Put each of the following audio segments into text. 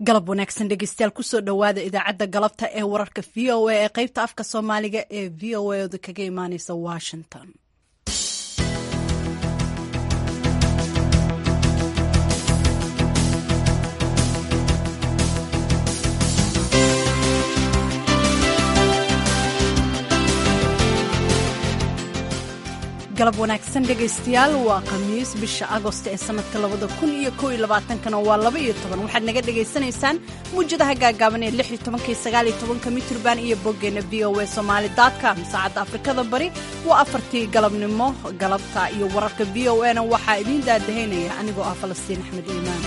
galab wanaagsan dhegeystayaal kusoo dhowaada idaacadda galabta ee wararka v o a ee qeybta afka soomaaliga ee v o a oda kaga imaaneysa washington galab wanaagsan dhegaystayaal waa khamiis bisha agost ee sanadka labada kun iyo kow iyo labaatankana waa laba iyo toban waxaad naga dhagaysanaysaan muwjadaha gaagaaban ee lix iyo tobanka iyo sagaal iyo tobanka mitrban iyo boggeena v o a somaali com saacadda afrikada bari waa afartii galabnimo galabta iyo wararka v o a na waxaa idiin daadahaynaya anigoo ah falastiin axmed iimaan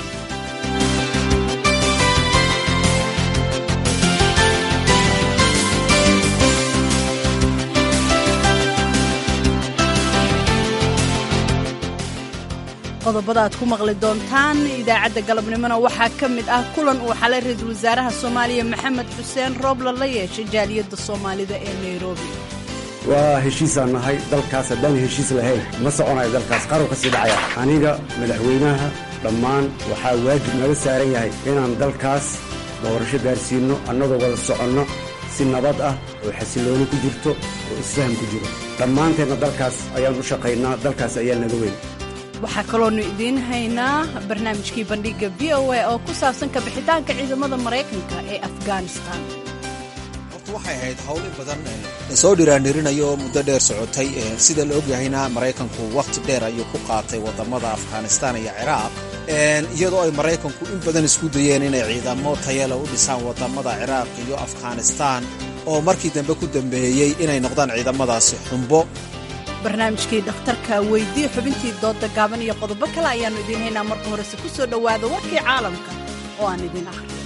qodobada aad ku maqli doontaan idaacadda galabnimona waxaa ka mid ah kulan uu xalay ra-iisul wasaaraha soomaaliya maxamed xuseen roobla la yeeshay jaaliyadda soomaalida ee nairobi waa heshiisaan nahay dalkaas haddaan heshiis lahayn ma soconayo dalkaas qaru ka sii dhacaya aniga madaxweynaha dhammaan waxaa waajib naga saaran yahay inaan dalkaas doorasho gaarsiinno annagoo wada soconno si nabad ah oo xasillooni ku jirto oo isfaham ku jiro dhammaanteenna dalkaas ayaan u shaqaynaa dalkaas ayaa naga weyn waxaa kaloonu idiin haynaa barnaamijkii bandhigga v o a oo ku saabsan kabixitaanka ciidamada maraykanka ee afghanistan horta waxay ahayd howl in badan soo dhiraandhirinayo oo muddo dheer socotay sida la ogyahayna maraykanku wakhti dheer ayuu ku qaatay wadamada afghanistan iyo ciraaq iyadoo ay maraykanku in badan isku dayeen inay ciidamo tayale u dhisaan wadamada ciraaq iyo afghanistan oo markii dambe ku dambeeyey inay noqdaan ciidamadaasi xumbo barnaamijkii dhakhtarka weydii xubintii dooda gaaban iyo qodobo kale ayaannu idiin haynaa marka horese ku soo dhowaada warkii caalamka oo aan idiin akhriyo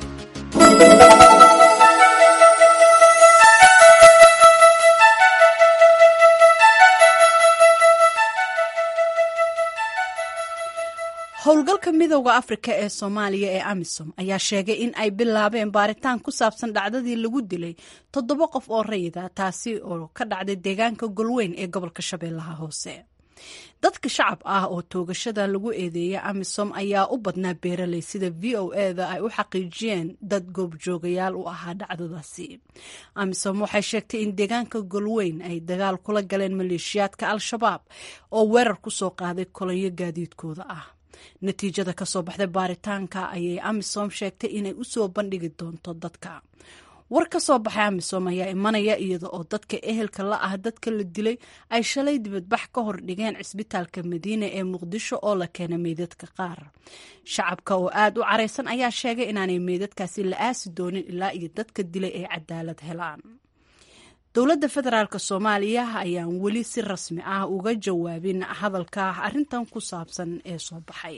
howlgalka midowda afrika ee soomaaliya ee amisom ayaa sheegay in ay bilaabeen baaritaan ku saabsan dhacdadii lagu dilay toddoba qof oo rayida taasi oo ka dhacday deegaanka golweyn ee gobolka shabeellaha hoose dadka shacab ah oo toogashada lagu eedeeya amisom ayaa u badnaa beeraley sida v o eda ay u xaqiijiyeen dad goobjoogayaal u ahaa dhacdadaasi amisom waxay sheegtay in deegaanka golweyn ay dagaal kula galeen maleeshiyaadka al-shabaab oo weerar ku soo qaaday kolonyo gaadiidkooda ah natiijada ka soo baxday baaritaanka ayay amisom sheegtay inay u soo bandhigi doonto dadka war ka soo baxay amisom ayaa imanaya iyada oo dadka ehelka la ah dadka la dilay ay shalay dibadbax ka hor dhigeen cisbitaalka madiina ee muqdisho oo la keenay meydadka qaar shacabka oo aad u caraysan ayaa sheegay inaanay meydadkaasi la aasi doonin ilaa iyo dadka dilay ay cadaalad helaan dowladda federaalk soomaaliya ayaan weli si rasmi ah uga jawaabin hadalka arrintan ku saabsan ee soo baxay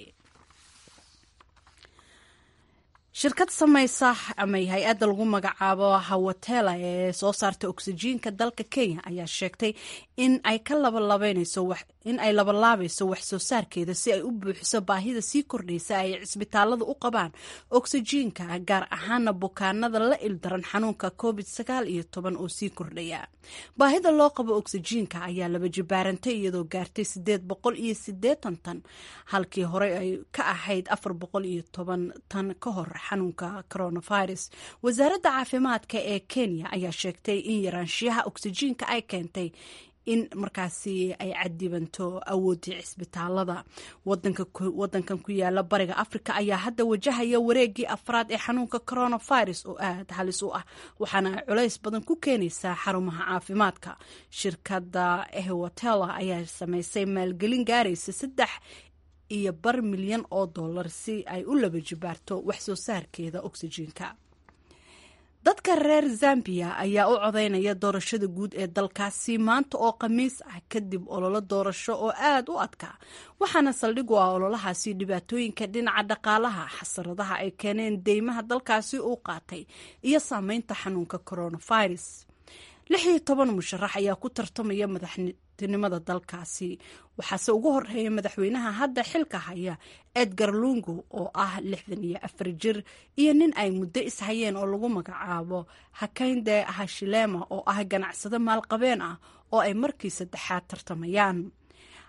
shirkad samaysa ama hay-adda lagu magacaabo hawatela ee soo saarta oksijiinka dalka kenya ayaa sheegtay in ay ka in ay labalaabayso wax soo saarkeeda si ay u buuxiso baahida sii kordhaysa ay cisbitaalada u qabaan oksijiinka gaar ahaana bukaanada la ildaran xanuunka covid sagaal iyo toban oo sii kordhaya baahida loo qabo oksijiinka ayaa laba jibaarantay iyadoo gaartay sideed boqol iyo sideetan tan halkii hore ay ka ahayd afar boqol iyo toban tan ka hor xanuunka coronavirus wasaaradda caafimaadka ee kenya ayaa sheegtay in yaraanshiyaha oksijiinka ay keentay in markaasi ay cadibanto awoodii cisbitaalada wadankan ku yaala bariga africa ayaa hadda wajahaya wareegii afraad ee xanuunka coronavirus oo aad halis u ah waxaana ay culays badan ku keenaysaa xarumaha caafimaadka shirkadda ehwatela ayaa samaysay maalgelin gaaraysa saddex iyo bar milyan oo dollar si ay u laba jibaarto wax soo saarkeeda oksijiinka dadka reer zambiya ayaa u codaynaya doorashada guud ee dalkaasi maanta oo khamiis ah kadib ololo doorasho oo aad u adkaa waxaana saldhig u ah ololahaasi dhibaatooyinka dhinaca dhaqaalaha xasaradaha ay keeneen deymaha dalkaasi uu qaatay iyo saameynta xanuunka coronavirus lix iyo toban musharax ayaa ku tartamaya madaxtinimada dalkaasi waxaase ugu horeeya madaxweynaha hadda xilka haya edgar lungu oo ah lixdan iyo afar jir iyo nin ay muddo ishayeen oo lagu magacaabo hakaynde hashilema oo ah ganacsado maalqabeen ah oo ay markii saddexaad tartamayaan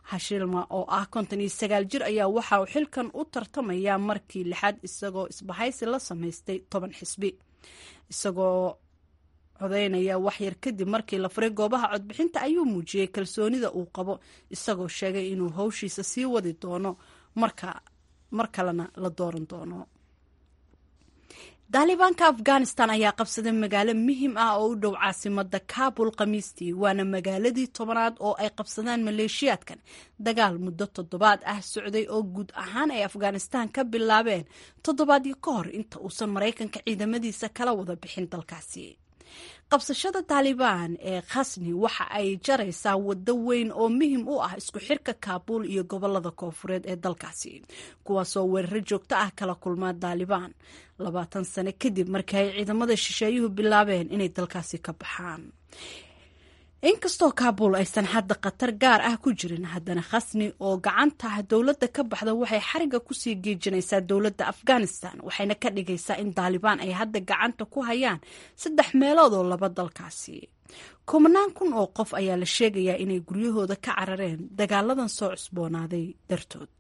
hashilma oo ah konton iyo sagaal jir ayaa waxa uu xilkan u tartamayaa markii lixaad isagoo isbahaysi la samaystay toban xisbi isagoo codeynaya waxyar kadib markii la furay goobaha codbixinta ayuu muujiyey kalsoonida uu qabo isagoo sheegay inuu howshiisa sii wadi doono marka mar kalena la dooran doono daalibaanka afghanistan ayaa qabsaday magaalo muhiim ah oo u dhow caasimada kabul khamiistii waana magaaladii tobanaad oo ay qabsadaan maleeshiyaadkan dagaal muddo toddobaad ah socday oo guud ahaan ay afghanistan ka bilaabeen toddobaadyo ka hor inta uusan maraykanka ciidamadiisa kala wada bixin dalkaasi qabsashada taalibaan ee khasni waxa ay jaraysaa waddo weyn oo muhim u ah isku xirka kaabuul iyo gobolada koofureed ee dalkaasi kuwaasoo weeraro joogto ah kala kulmaa taalibaan labaatan sano kadib markii ay ciidamada shisheeyuhu bilaabeen inay dalkaasi ka baxaan inkastoo kaabuul aysan hadda khatar gaar ah ku jirin haddana khasni oo gacanta dowladda ka baxda waxay xariga kusii geejinaysaa dowladda afghanistan waxayna ka dhigaysaa in taalibaan ay hadda gacanta ku hayaan saddex meelood oo laba dalkaasi kumanaan kun oo qof ayaa la sheegayaa inay guryahooda ka carareen dagaaladan soo cusboonaaday dartood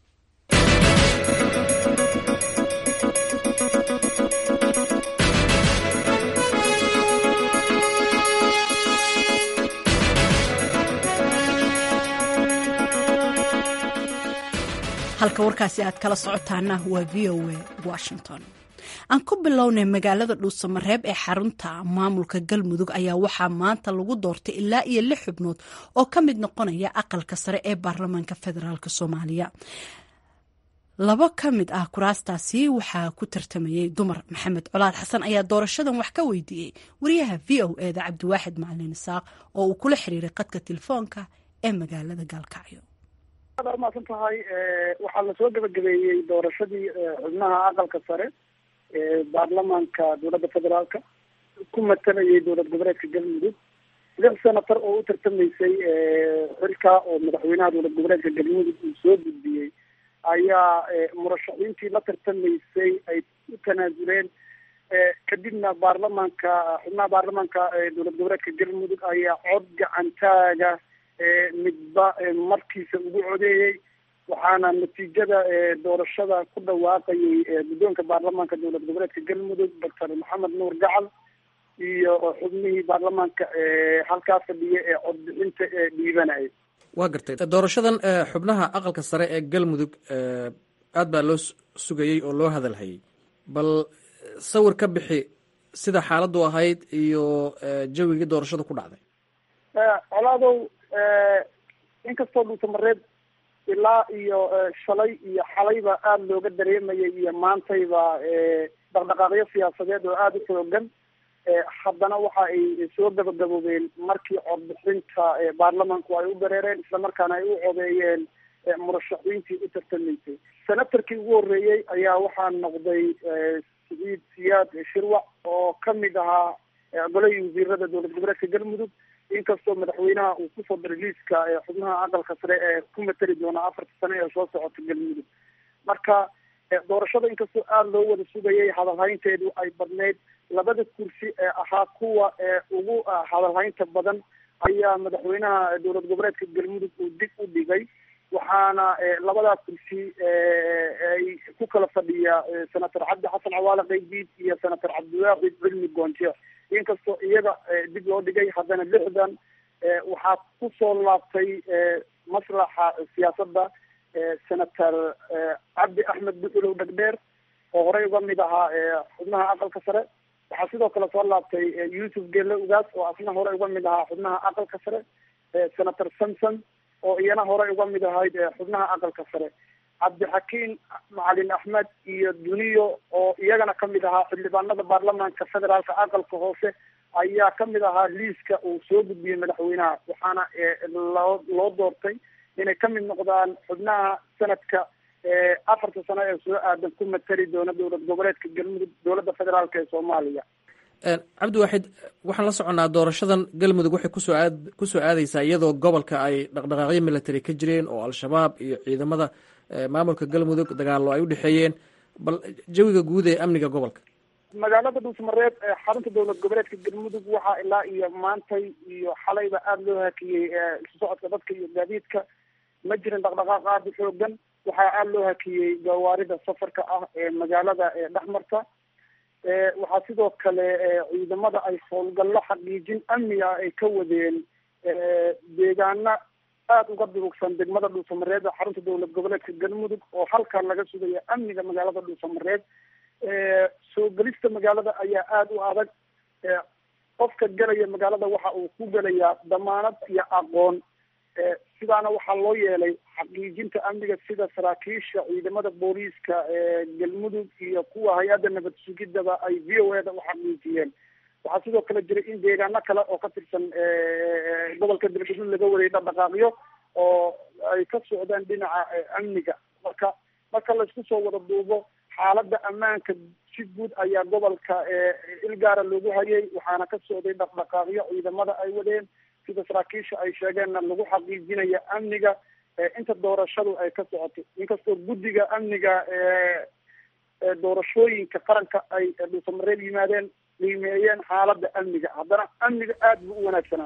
halka warkaasi aad kala socotaana waa v o a washington aan ku bilownay magaalada dhuusamareeb ee xarunta maamulka galmudug ayaa waxaa maanta lagu doortay ilaa iyo lix xubnood oo ka mid noqonaya aqalka sare ee baarlamaanka federaalk soomaaliya labo ka mid ah kuraastaasi waxaa ku tartamayay dumar maxamed colaad xasan ayaa doorashadan wax ka weydiiyey wariyaha v o eda cabdiwaaxid macalin isaaq oo uu kula xiriiray qadka telefoonka ee magaalada gaalkacyo aad umaasan tahay waxaa lasoo gabagabeeyey doorashadii xubnaha aqalka sare ee baarlamaanka dowladda federaalka ku matalayay dowlad goboleedka galmudug lix senatar oo u tartamaysay xilka oo madaxweynaha dowlad goboleedka galmudug uu soo gudbiyey ayaa murashaxiintii la tartamaysay ay u tanaasuleen kadibna baarlamaanka xubnaha baarlamaanka dowlad goboleedka galmudug ayaa cod gacantaaga midba markiisa ugu codeeyey waxaana natiijada doorashada ku dhawaaqayay guddoonka baarlamaanka dowlad goboleedka galmudug doctor maxamed nuur gacal iyo xubnihii baarlamaanka halkaa fadhiya ee codbixinta ee dhiibanaya waa gartay doorashadan xubnaha aqalka sare ee galmudug aad baa loo sugayey oo loo hadalhayay bal sawir ka bixi sida xaaladdu ahayd iyo jawigii doorashada ku dhacday colaadow inkastoo dhuusamareed ilaa iyo shalay iyo xalayba aada looga dareemayay iyo maantayba dhaqdhaqaaqyo siyaasadeed oo aada u xoogan haddana waxa ay soo gabagaboobeen markii codbixinta baarlamaanku ay u dareereen islamarkaana ay u codeeyeen murashaxiintii u tartamaysay senatarkii ugu horreeyey ayaa waxaa noqday saciid siyaad shirwac oo kamid ahaa golahii wasiirada dowlad goboleedka galmudug inkastoo madaxweynaha uu kusoo daray liiska xubnaha aqalka sare ee ku matali doona afarta sane ee soo socota galmudug marka doorashada inkastoo aada loo wada sugayay hadalhaynteedu ay badneyd labada kursi ee ahaa kuwa ugu hadalhaynta badan ayaa madaxweynaha dowlad goboleedka galmudug uu dib u dhigay waxaana labadaa kursi ay ku kala fadhiya senator cabdi xasan cawaale qaydiid iyo senator cabdiwaaxid cilmi goonje inkastoo iyaga dib loo dhigay haddana lixdan waxaa kusoo laabtay maslaxa siyaasadda senator cabdi axmed buxulow dhegdheer oo horey uga mid ahaa xubnaha aqalka sare waxaa sidoo kale soo laabtay yuusuf gelle ugaas oo asna horey uga mid ahaa xubnaha aqalka sare senator samson oo iyana horey uga mid ahayd xubnaha aqalka sare cabdixakiin macalin axmed iyo duniyo oo iyagana kamid ahaa xildhibaanada baarlamaanka federaalka aqalka hoose ayaa kamid ahaa liiska uu soo gudbiyey madaxweynaha waxaana loo loo doortay inay kamid noqdaan xubnaha sanadka afarta sano ee soo aadan ku matali doona dowlad goboleedka galmudug dowladda federaalk ee soomaaliya cabdiwaaxid waxaan la soconnaa doorashadan galmudug waxay kusoo aad kusoo aadeysaa iyadoo gobolka ay dhaqdhaqaaqyo military ka jireen oo al-shabaab iyo ciidamada maamulka galmudug dagaallo ay udhexeeyeen bal jawiga guud ee amniga gobolka magaalada dhuusmareeb xarunta dowlad goboleedka galmudug waxaa ilaa iyo maantay iyo xalayba aada loo hakiyey isu socodka dadka iyo gaadiidka ma jirin dhaqdhaqaaq aada u xoogan waxaa aada loo hakiyey gawaarida safarka ah ee magaalada dhexmarta waxaa sidoo kale ciidamada ay howlgallo xaqiijin amni ah ay ka wadeen deegaana aada uga durugsan degmada dhuusamareed ee xarunta dowlad goboleedka galmudug oo halkan laga sugaya amniga magaalada dhuusamareed soo gelista magaalada ayaa aada u adag qofka gelaya magaalada waxa uu ku gelayaa damaanad iyo aqoon sidaana waxaa loo yeelay xaqiijinta amniga sida saraakiisha ciidamada booliiska galmudug iyo kuwa hay-adda nabad sugidaba ay v o e da u xaqiijiyeen waxaa sidoo kale jiray in deegaano kale oo ka tirsan gobolka galgaduud laga waday dhaqdhaqaaqyo oo ay ka socdaan dhinaca amniga marka marka laisku soo wada duubo xaaladda ammaanka si guud ayaa gobolka ilgaara loogu hayay waxaana ka socday dhaqdhaqaaqyo ciidamada ay wadeen sida saraakiisha ay sheegeenna lagu xaqiijinaya amniga inta doorashadu ay ka socoto inkastoo guddiga amniga doorashooyinka qaranka ay dhuusamareed yimaadeen qiimeeyeen xaaladda amniga haddana amniga aada buu u wanaagsanaa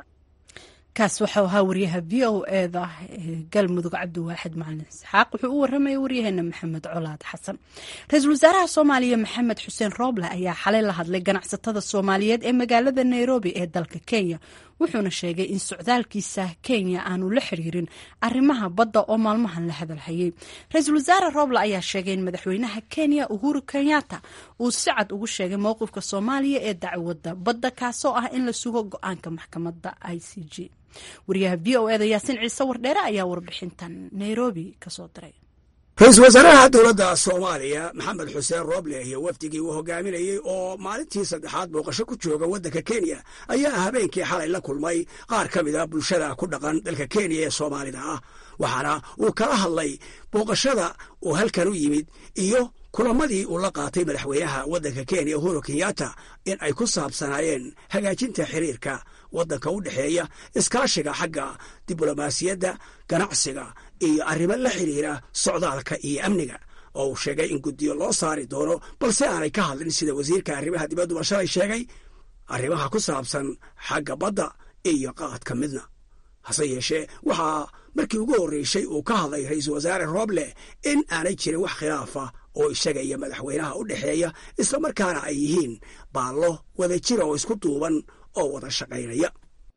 kaas waxau ahaa waryaha v o eda galmudug cabdiwaaxid macalin isxaaq wuxuu u waramaya waryaheena maxamed colaad xasan ra-iisul wasaaraha soomaaliya maxamed xuseen rooble ayaa xalay la hadlay ganacsatada soomaaliyeed ee magaalada nairobi ee dalka kenya wuxuuna sheegay in socdaalkiisa kenya aanu la xiriirin arrimaha badda oo maalmahan la hadalhayay ra-iisul wasaare rooble ayaa sheegay in madaxweynaha kenya uhuru kenyatta uu si cad ugu sheegay mowqifka soomaaliya ee dacwadda badda kaasoo ah in la sugo go-aanka maxkamadda i c g wariyaha v o eda yaasiin ciise wardheere ayaa warbixintan nairobi kasoo diray ra-iisul wasaaraha dowladda soomaaliya maxamed xuseen rooble iyo wafdigii uu hogaaminayey oo maalintii saddexaad booqasho ku jooga waddanka kenya ayaa habeenkii xalay la kulmay qaar ka mid a bulshada ku dhaqan dalka kenya ee soomaalida ah waxaana uu kala hadlay booqashada uu halkan u yimid iyo kulamadii uu la qaatay madaxweynaha waddanka kenya uhuru kenyatta in ay ku saabsanaayeen hagaajinta xiriirka waddanka u dhexeeya iskaashiga xagga diblomaasiyadda ganacsiga iyo arrimo la xidhiira socdaalka iyo amniga oo uu sheegay in guddiyo loo saari doono balse aanay ka hadlin sida wasiirka arrimaha dibadduba shalay sheegay arrimaha ku saabsan xagga badda iyo qaadka midna hase yeeshee waxaa markii ugu horreysay uu ka hadlay ra-iisul wasaare rooble in aanay jirin wax khilaafa oo isaga iyo madaxweynaha u dhexeeya islamarkaana ay yihiin baallo wada jira oo isku duuban oo wada shaqaynaya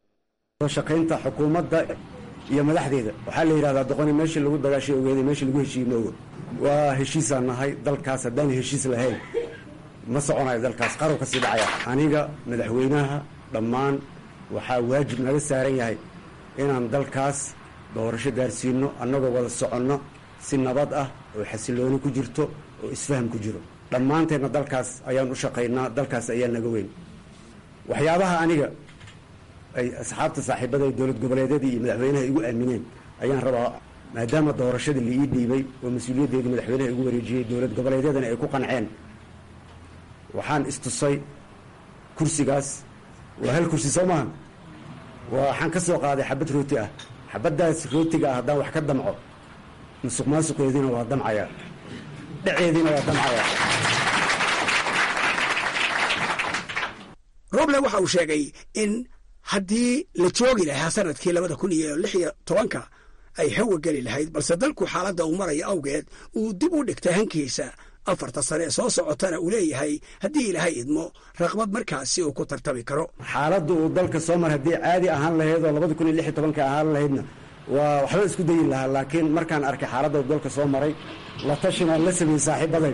shaqaynta xukuumadda iyo madaxdeeda waxaa la yidhahdaa doqoni meeshii lagu dagaashay ogeeday meeshii lagu heshiiye moogo waa heshiisaan nahay dalkaas haddaan heshiis lahayn ma soconayo dalkaas qarow ka sii dhacaya aniga madaxweynaha dhammaan waxaa waajib naga saaran yahay inaan dalkaas doorasho gaarsiino annagoo wada soconno si nabad ah oo xasilooni ku jirto oo isfaham ku jiro dhammaanteenna dalkaas ayaan u shaqaynaa dalkaas ayaa naga weyn waxyaabaha aniga ay asxaabta saaxiibada ee dowlad goboleedyadii iyo madaxweynaha igu aamineen ayaan rabaa maadaama doorashadii la ii dhiibay oo mas-uuliyaddeedii madaxweynaha igu wareejiyey dowlad goboleedyadana ay ku qanceen waxaan istusay kursigaas waa hal kursi soo maaha waxaan ka soo qaaday xabad rooti ah xabaddaas rootiga ah haddaan wax ka damco musuq maasuqeediina waa damcayaa dhaceediina waa damcayaa roble waxa uu sheegay in haddii la joogi lahaa sanadkii labada kun iyo lix iyo tobanka ay hawa geli lahayd balse dalku xaaladda uu maraya awgeed uu dib u dhigtay hankiisa afarta sane ee soo socotana uu leeyahay haddii ilaahay idmo raqbad markaasi uu ku tartami karo xaaladda uu dalka soo mar haddii caadi ahaan lahayd oo labada kun iyo lix iyo tobanka ahaan lahaydna waa waxba isku dayi lahaa laakiin markaan arkay xaaladda uu dalka soo maray la tashinaan la sameeyey saaxiibaday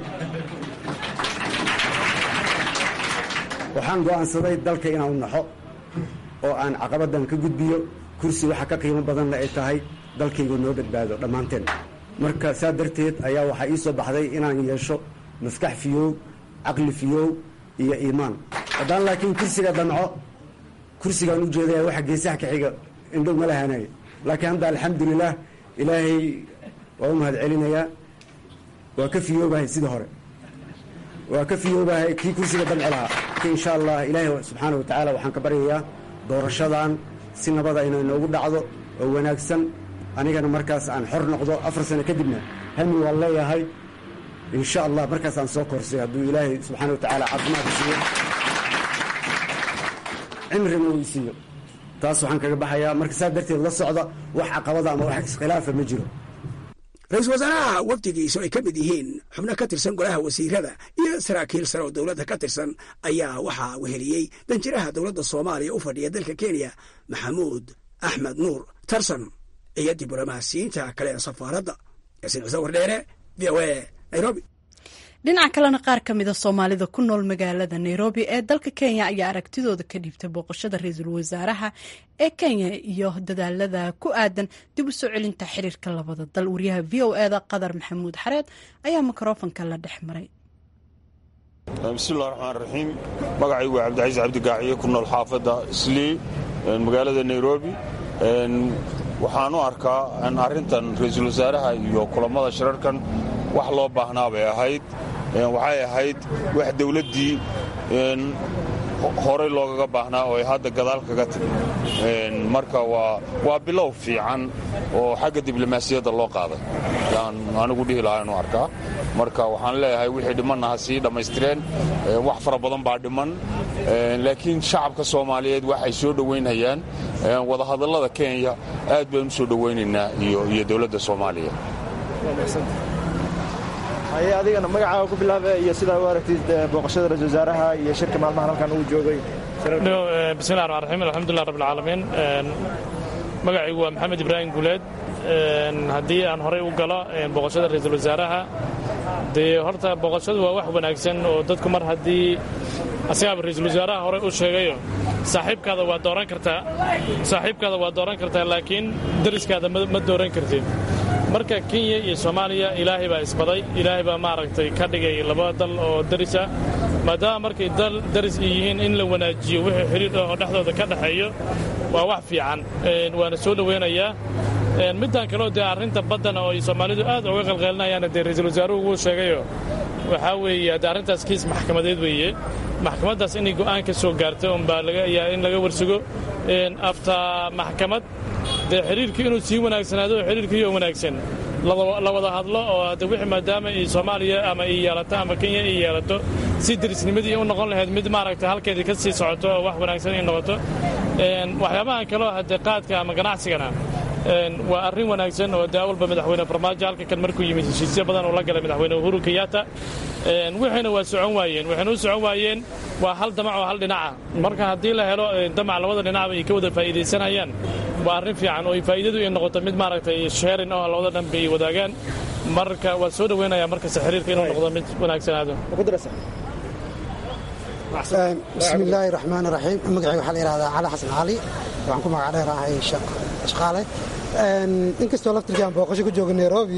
waxaan go'aansaday dalka inaan u naxo oo aan caqabaddan ka gudbiyo kursi waxa ka qiimo badanna ay tahay dalkaygu noo badbaado dhammaanteen marka saa darteed ayaa waxaa ii soo baxday inaan yeesho maskax fiyoow caqli fiyoow iyo iimaan haddaan laakiin kursiga damco kursigaan u jeedaya waxa geesaha ka xiga indhow ma lahanay laakiin hadda alxamdulilaah ilaahay waa u mahad celinayaa waa ka fiyoobahay sidii hore waa ka fiyoobahay kii kursiga damci lahaa ki insha allah ilaahay subxaana wa tacaala waxaan ka baryayaa doorashadan si nabada inay noogu dhacdo oo wanaagsan anigana markaas aan xor noqdo afar sano kadibna hami waan leeyahay insha allah markaas aan soo korsay hadduu ilaahay subxaana wa tacaala caafimaad siiyo cimrina uu isiiyo taas waxaan kaga baxayaa marka saa darteed la socda wax caqabada ama wax iskhilaafa ma jiro ra-iisul wasaaraha wafdigiisu ay ka mid yihiin xubno ka tirsan golaha wasiirada iyo saraakiil sare oo dowladda ka tirsan ayaa waxaa weheliyey danjiraha dowladda soomaaliya u fadhiya dalka kenya maxamuud axmed nuur tarsan iyo diblomaasiyiinta kale ee safaaradda yaasiin cuse wardheere v o a nairobi dhinaca kalena qaar ka mida soomaalida ku nool magaalada nairobi ee dalka kenya ayaa aragtidooda ka dhiibtay booqashada ra-iisul wasaaraha ee kenya iyo dadaalada ku aadan dib u soo celinta xiriirka labada dal wariyaha v o eda qadar maxamuud xareed ayaa mikrofonka la dhex maray bismillahi raxmaan raxiim magacaygu waa cabdicaiis cabdigaaciye ku nool xaafadda islii magaalada nairobi waxaan u arkaa arrintan ra-iisul wasaaraha iyo kulammada shirarkan wax loo baahnaa bay ahayd waxay ahayd wax dawladdii horey loogaga baahnaa oo ay hadda gadaal kaga timi marka waa bilow fiican oo xagga diblomaasiyadda loo qaaday yaan anigu dhihi lahaa inu arkaa marka waxaan leeyahay wixii dhimanna ha sii dhammaystireen wax fara badan baa dhiman laakiin shacabka soomaaliyeed waxay soo dhowaynayaan wadahadallada kenya aad baan u soo dhowaynaynaa iyo dowladda soomaaliya haye adigana magacaaga ku bilaabe iyo sidaa u aragtid booqashada ra-isul wasaaraha iyo shirka maalmahan halkan uu joogay bismillahi raxmaan raxiim alxamdulilah rabbi alcaalamiin magacaygu waa maxamed ibraahim guuleed haddii aan horay u galo booqashada ra-iisul wasaaraha dee horta booqashadu waa wax wanaagsan oo dadku mar haddii asagaaba ra-iisul wasaaraha horey u sheegayo saaxiibkaada waa dooran kartaa saaxiibkaada waa dooran kartaa laakiin dariskaada ma dooran kartid marka kenya iyo soomaaliya ilaahay baa isbaday ilaahay baa maaragtay ka dhigay laba dal oo darisa maadaama markay dal daris ay yihiin in la wanaajiyo wixii xidhiidh oo dhexdooda ka dhexeeyo waa wax fiican waana soo dhowaynayaa middan kaleo dee arrinta baddana oo ay soomaalidu aad uga qalqeelinayaana dee ra-iisul wasaaruhu wuu sheegayo waxaa weeye haddee arrintaas kiis maxkamadeed weeye maxkamaddaas inay go'aan ka soo gaarto unbaa lagayaa in laga warsugo afta maxkamad dee xidhiirkii inuu sii wanaagsanaado oo xidhiirkiioo wanaagsan la wada hadlo oo hadde wixii maadaama ay soomaaliya ama ay yeelato ama kenya ay yeelato si derisnimadii u noqon lahayd mid maaragta halkeedii ka sii socoto oo wax wanaagsan ay noqoto waxyaabahan kaleo haddee qaadka ama ganacsigana waa arrin wanaagsan oo dee awalba madaxweyne farmaajo halka kan markuu yimid heshiisyo badan uu la galay madaxweyne uhuru kenyatta wixiina waa socon waayeen waxayna u socon waayeen waa hal damac oo hal dhinaca marka haddii la helo damac labada dhinacba ay ka wada faa'iidaysanayaan waa arrin fiican oo ay faa'iidadu ay noqoto mid maaragtay sheerin oo labada dhanba ay wadaagaan marka waa soo dhoweynaya markasta xiriirka inuu noqdo mid wanaagsanaado bismi illaahi raxmaan raxiim magacayga waxaa la yihahdaa cali xasan cali waxaan ku magac dheer ahay shaqaale inkastoo laftirkii aan booqasho ku jooga nairobi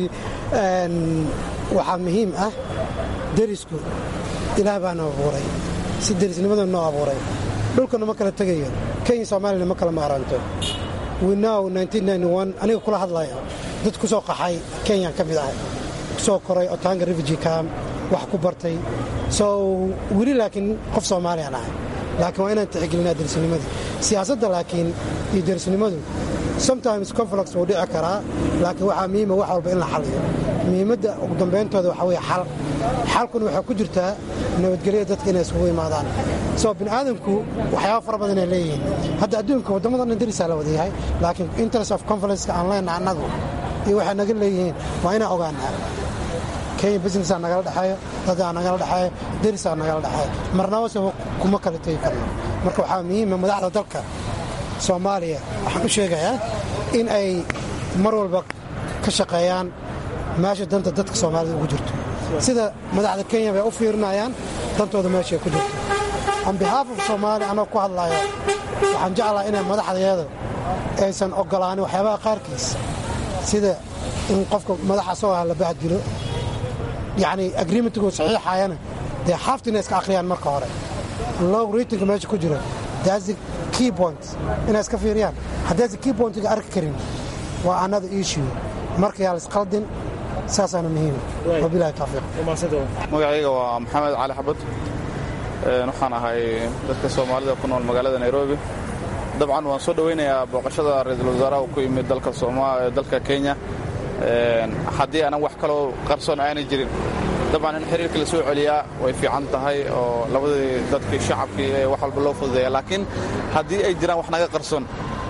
waxaa muhiim ah derisku ilaah baa noo abuuray si derisnimada noo abuuray dhulkana ma kala tegayo kenya soomaaliyana ma kala maaranto winow aniga kula hadlaya dad ku soo qaxay kenyaan ka mid ahay kusoo koray otanga refugee camp wax ku bartay so weli laakiin qof soomaaliyaan ahay laakiin waa inaan tixgelinaa derisnimadii siyaasadda laakiin iyo derisnimadu sometimes conflicts wuu dhici karaa laakiin waxaa muhiima wax walba in la xaliyo muhiimadda ugu dambeyntooda waxaa weye xal xalkuna waxaa ku jirtaa nabadgelya dadka inay isugu imaadaan soo bini aadamku waxyaaba fara badan ay leeyihiin hadda adduunka waddamadan dhan darisaa la wada yahay laakiin interest of conferenceka aan leenaha annagu iyo waxay naga leeyihiin waa inaan ogaanaa kenya businessaa nagala dhexeeyo dadaa nagala dhexeeyo darisaa nagala dhexeeyo marnaba se kuma kala tegi karno marka waxaa muhiima madaxda dalka soomaaliya waxaan u sheegayaa in ay mar walba ka shaqeeyaan meesha danta dadka soomaalida ugu jirto sida madaxda kenya bay u fiirinayaan dantooda meeshay ku jirto on behalf of soomaaliya anoo ku hadlaayo waxaan jeclaha inay madaxdeeda aysan ogolaanin waxyaabaha qaarkiis sida in qofka madaxa asagoo ah la bahdilo yacni agreementgu saxiixayana dee xaafta inay iska akhriyaan marka hore low ratingka meesha ku jira daasi key point inay iska fiiriyaan haddaysan key pointiga arki karin waa another issue marka yaa laisqaldin saasaana muhiima wabilahi tawfiiq magacayga waa maxamed cali xabad waxaan ahay dadka soomaalida ku nool magaalada nairobi dabcan waan soo dhowaynayaa booqashada ra-iisul wasaaraha uu ku yimid dalka kenya haddii aanan wax kaloo qarsoon aanay jirin dabcan in xiriirka la soo celiyaa way fiican tahay oo labadii dadkii shacabkii ee wax walba loo fududeeya laakiin haddii ay jiraan wax naga qarsoon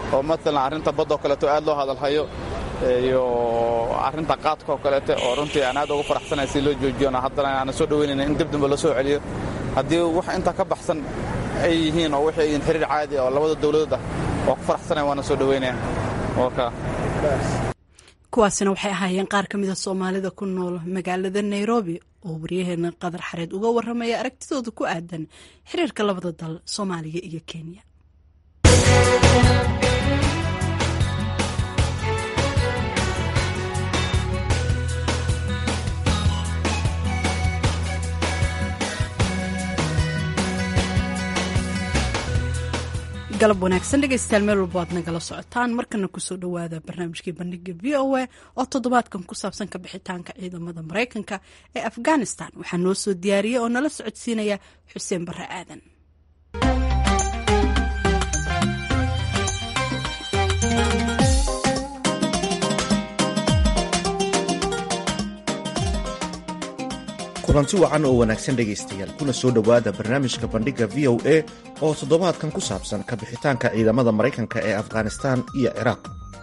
oo matalan arrinta baddoo kaleeto aad loo hadalhayo iyo arrinta qaadka oo kaleete oo runtii aan aad uga faraxsanahay si loo joojiyona haddana aanan soo dhaweynayna in dib dambe loo soo celiyo haddii wax intaa ka baxsan ay yihiin oo waxay yihiin xiriir caadi oo labada dowladood ah waa ku faraxsanaya waana soo dhaweynaya waka kuwaasina waxay ahaayeen qaar ka mida soomaalida ku nool magaalada nairobi oo waryaheena qadar xareed uga waramaya aragtidooda ku aadan xiriirka labada dal soomaaliya iyo kenya galab wanaagsan dhegeystayaal meel walba aad nagala socotaan markana kusoo dhowaada barnaamijkii bandhiga v o a oo toddobaadkan ku saabsan ka bixitaanka ciidamada maraykanka ee afghanistan waxaa noo soo diyaariyey oo nala socodsiinaya xuseen barre aadan kulanti wacan oo wanaagsan dhegaystayaal kuna soo dhowaada barnaamijka bandhigga v o a oo toddobaadkan ku saabsan ka bixitaanka ciidamada maraykanka ee afghanistan iyo ciraaq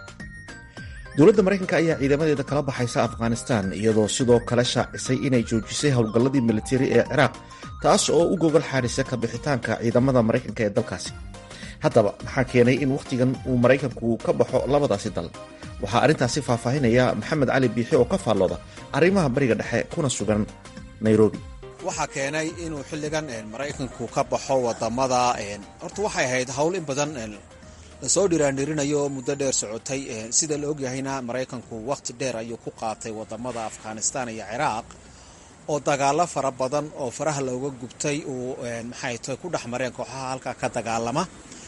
dowladda maraykanka ayaa ciidamadeeda kala baxaysa afghanistan iyadoo sidoo kale shaacisay inay joojisay howlgalladii militari ee ciraaq taas oo u gogol xaadhisa ka bixitaanka ciidamada maraykanka ee dalkaasi haddaba maxaa keenay in wakhtigan uu maraykanku ka baxo labadaasi dal waxaa arrintaasi faahfaahinaya maxamed cali biixi oo ka faallooda arrimaha bariga dhexe kuna sugan nairobi waxaa keenay inuu xilligan maraykanku ka baxo wadamada horta waxay ahayd howl in badan lasoo dhiraandhirinayo muddo dheer socotay sida la ogyahayna maraykanku wakhti dheer ayuu ku qaatay wadamada afghanistan iyo ciraaq oo dagaalo fara badan oo faraha looga gubtay uu maxay tahay ku dhex mareen kooxaha halkaa ka dagaalama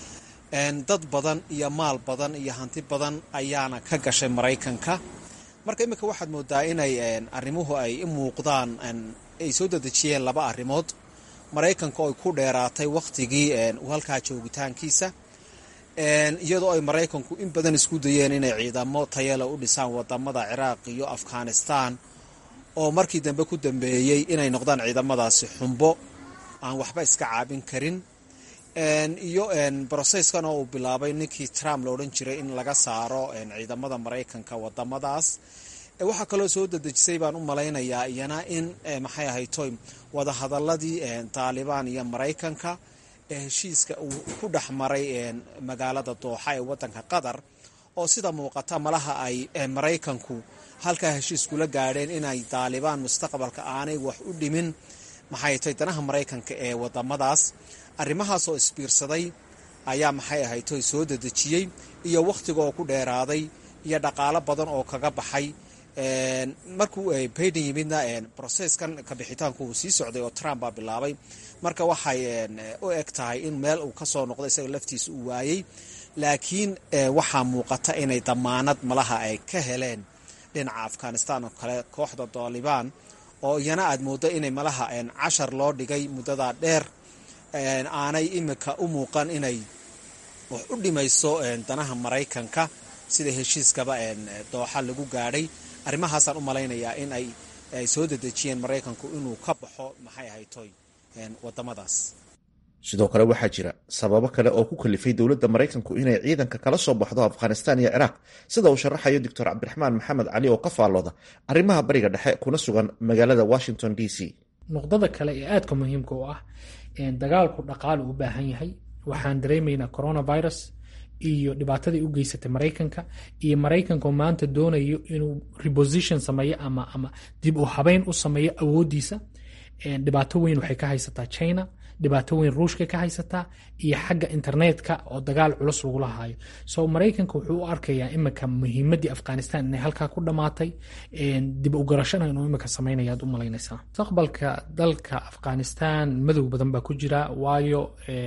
dad badan iyo maal badan iyo hanti badan ayaana ka gashay maraykanka marka iminka waxaad moodaa inay arrimuhu ay i muuqdaan ay soo dedejiyeen laba arrimood maraykanka oo ay ku dheeraatay wakhtigii halkaa joogitaankiisa iyadoo ay maraykanku in badan isku dayeen inay ciidamo tayale u dhisaan wadamada ciraaq iyo afghanistan oo markii dambe ku dambeeyey inay noqdaan ciidamadaasi xumbo aan waxba iska caabin karin iyo broseskan oo uu bilaabay ninkii trump la odhan jiray in laga saaro ciidamada maraykanka wadamadaas waxaa kaloo soo dedejisay baan u malaynayaa iyana in maxay ahaytoy wadahadaladii taalibaan iyo maraykanka ee heshiiska uu ku dhex maray magaalada dooxa ee wadanka qatar oo sida muuqata malaha ay maraykanku halkaa heshiis kula gaadheen inay taalibaan mustaqbalka aanay wax u dhimin maxay tahay danaha maraykanka ee wadamadaas arrimahaas oo isbiirsaday ayaa maxay ahaytoy soo dedejiyey iyo wakhtiga oo ku dheeraaday iyo dhaqaalo badan oo kaga baxay markuu baiden yimidna broseskan kabixitaanku uu sii socday oo trump baa bilaabay marka waxay u eg tahay in meel uu kasoo noqdo isaga laftiisa uu waayey laakiin waxaa muuqata inay damaanad malaha ay ka heleen dhinaca afghanistan oo kale kooxda taalibaan oo iyana aad mooddo inay malaha cashar loo dhigay muddadaa dheer aanay imika u muuqan inay wax u dhimayso danaha maraykanka sida heshiiskaba dooxa lagu gaadhay arrimahaasaan u malaynayaa in ay soo dedejiyeen maraykanku inuu ka baxo maxay ahaytoy wadamadaas sidoo kale waxaa jira sababo kale oo ku kalifay dowladda maraykanku inay ciidanka kala soo baxdo afghanistan iyo ciraaq sida uu sharaxayo doctor cabdiraxmaan maxamed cali oo ka faallooda arrimaha bariga dhexe kuna sugan magaalada washington d c nuqdada kale ee aadka muhiimka u ah dagaalku dhaqaale u baahan yahay waxaan dareemaynaa coronavirus iyo dhibaatadii u geysatay maraykanka iyo maraykanka maanta doonayo inuu reposition sameeyo ama ama dib u habeyn u sameeyo awoodiisa dhibaato weyn waxay ka haysataa china dhibaato weyn ruushka ka haysataa iyo xagga internetka oo dagaal culus lagula haayo so maraykanka wuxuu u arkayaa imika muhiimadii afghanistan inay halkaa ku dhammaatay dib u garashana inuu imika sameynaya aad u malaynaysaa mustaqbalka dalka afghanistan madow badan baa ku jira waayo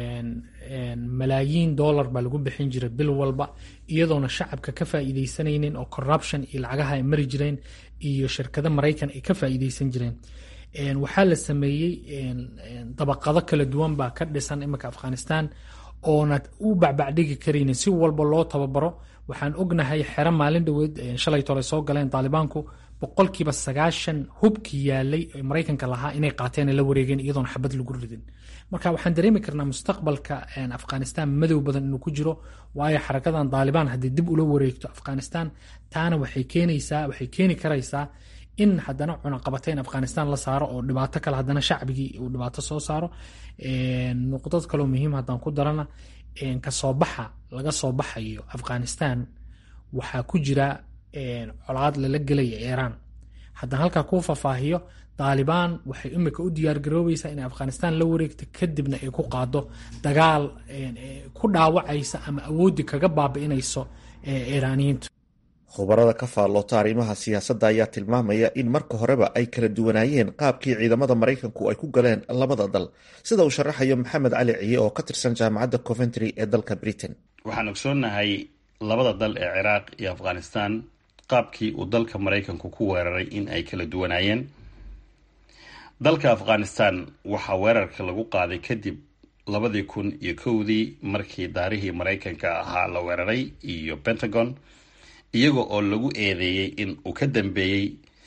malaayiin dollar baa lagu bixin jiray bil walba iyadoona shacabka ka faa'iidaysanaynin oo corruption iyo lacagaha ay mari jireen iyo shirkado maraykan ay ka faa'iidaysan jireen waxaa la sameeyey dabaqado kala duwan baa ka dhisan iminka afghanistan oona u bacbacdhigi karaynin si walba loo tababaro waxaan ognahay xero maalin dhoweed shalay tole soo galeen taalibaanku boqolkiiba sagaashan hubkii yaalay ee maraykanka lahaa inay qaateen la wareegeen iyadoon xabad lagu ridin marka waxaan dareemi karnaa mustaqbalka afghanistan madow badan inuu ku jiro waayo xarakadan daalibaan haddii dib ula wareegto afghanistan taana waxay keenaysaa waxay keeni karaysaa in haddana cunaqabateyn afghanistan la saaro oo dhibaato kale haddana shacbigii uu dhibaato soo saaro nuqdad kaloo muhiim haddaan ku darana kasoo baxa laga soo baxayo afghanistan waxaa ku jira colaad lala gelaya iiraan haddaan halkaa kuu faahfaahiyo daalibaan waxay imika u diyaargaroobaysaa inay afghanistan la wareegto kadibna ay ku qaado dagaal ku dhaawacaysa ama awooddi kaga baabi'inayso iiraaniyiintu khubarada ka faalloota arrimaha siyaasadda ayaa tilmaamaya in marka horeba ay kala duwanaayeen qaabkii ciidamada maraykanku ay ku galeen labada dal sida uu sharaxayo maxamed cali ciye oo ka tirsan jaamacadda coventry ee dalka britain waxaan ogsoonnahay labada dal ee ciraaq iyo afghanistan qaabkii uu dalka maraykanku ku weeraray in ay kala duwanaayeen dalka afghanistan waxaa weerarka lagu qaaday kadib labadii kun iyo kowdii markii daarihii maraykanka ahaa la weeraray iyo pentagon iyaga oo lagu eedeeyey in uu ka dambeeyey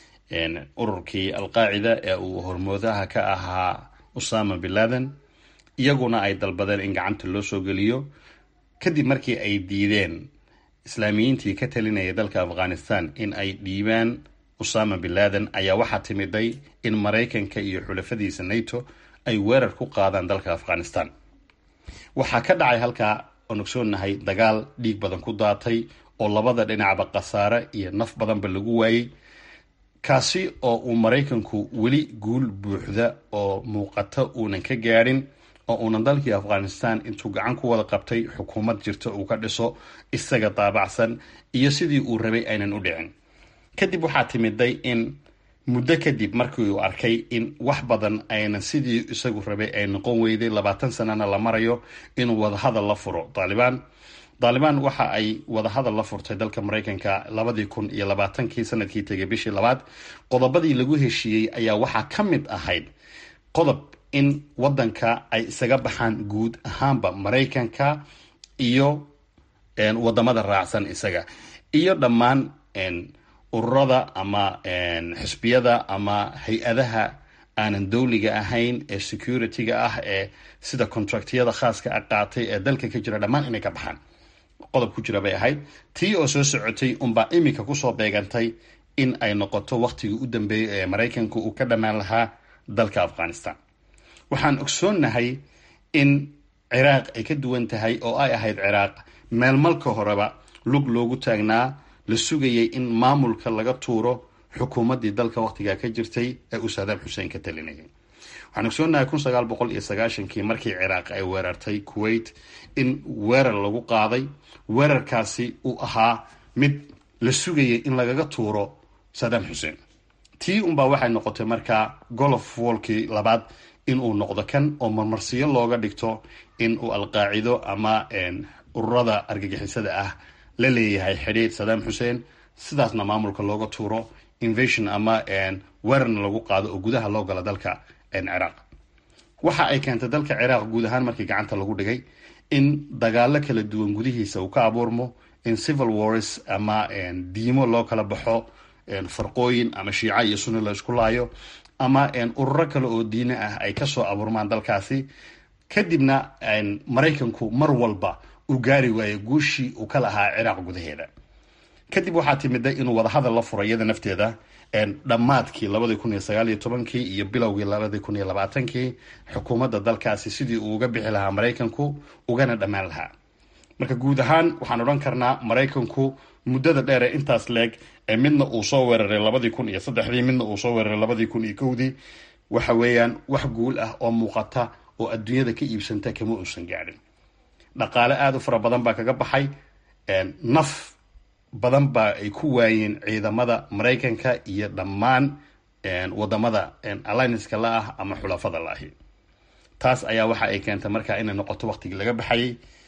ururkii alqaacida ee uu hormoodaha ka ahaa usama bin laden iyaguna ay dalbadeen in gacanta loo soo geliyo kadib markii ay diideen islaamiyiintii ka talinaya dalka afghanistan in ay dhiibaan usama bin laden ayaa waxaa timiday in maraykanka iyo xulafadiisa nato ay weerar ku qaadaan dalka afghanistan waxaa ka dhacay halkaa oon ogsoonahay dagaal dhiig badan ku daatay oo labada dhinacba khasaare iyo naf badanba lagu waayey kaasi oo uu maraykanku weli guul buuxda oo muuqata uunan ka gaadhin oo uunan dalkii afghanistan intuu gacan ku wada qabtay xukuumad jirta uu ka dhiso isaga daabacsan iyo sidii uu rabay aynan u dhicin kadib waxaa timiday in muddo kadib markii uu arkay in wax badan aynan sidii isagu rabay ay noqon weyday labaatan sanana la marayo inuu wadahadal la furo daalibaan daalibaan waxa ay wadahadal la furtay dalka maraykanka labadii kun iyo labaatankii sanadkii tegay bishii labaad qodobadii lagu heshiiyey ayaa waxaa ka mid ahayd qodob in wadanka ay isaga baxaan guud ahaanba maraykanka iyo wadamada raacsan isaga iyo dhammaan ururada ama xisbiyada ama hay-adaha aanan dowliga ahayn ee security-ga ah ee sida contractyada khaaska a qaatay ee dalka ka jira dhammaan inay ka baxaan qodob ku jira bay ahayd tii oo soo socotay unbaa iminka kusoo beegantay in ay noqoto waqtigii u dambeeyay ee maraykanku uu ka dhammaan lahaa dalka afghanistan waxaan ogsoonnahay in ciraaq ay ka duwan tahay oo ay ahayd ciraaq meel malka horeba lug loogu taagnaa la sugayay in maamulka laga tuuro xukuumaddii dalka waqtigaa ka jirtay ee uu saadaam xuseen ka talinayay waxaan ogsoonnahay kun sagaal boqol iyo sagaashankii markii ciraaq ay weerartay kuwait in weerar lagu qaaday weerarkaasi uu ahaa mid la sugayay in lagaga tuuro saadaam xuseen tii unbaa waxay noqotay markaa golof wolkii labaad inuu noqdo kan oo marmarsiyo looga dhigto in uu alqaacido ama ururada argagixisada ah la leeyahay xidhiid saddam xuseen sidaasna maamulka looga tuuro invasion ama weerarna lagu qaado oo gudaha loo gala dalka ciraaq waxa ay keentay dalka ciraaq guud ahaan markii gacanta lagu dhigay in dagaalo kala duwan gudihiisa uu ka abuurmo in civil wars ama diimo loo kala baxo farqooyin ama shiica iyo sunni la isku laayo ama ururo kale oo diine ah ay kasoo abuurmaan dalkaasi kadibna maraykanku mar walba uu gaari waayo guushii uu ka lahaa ciraaq gudaheeda kadib waxaa timida inuu wadahadal la furo iyada nafteeda dhammaadkii labadii kun iyo sagaal iyo tobankii iyo bilowgii labadii kun iyo labaatankii xukuumadda dalkaasi sidii uu uga bixi lahaa maraykanku ugana dhammaan lahaa marka guud ahaan waxaan odhan karnaa maraykanku muddada dheer ee intaas leeg ee midna uu soo weeraray labadii kun iyo saddexdii midna uu soo weeraray labadii kun iyo kowdii waxa weeyaan wax guul ah oo muuqata oo adduunyada ka iibsanta kama uusan gaadhin dhaqaale aada u fara badan baa kaga baxay naf badan baa ay ku waayeen ciidamada maraykanka iyo dhammaan wadamada allianska la ah ama xulafada la ahi taas ayaa waxa ay keentay marka inay noqoto waqtigii laga baxayay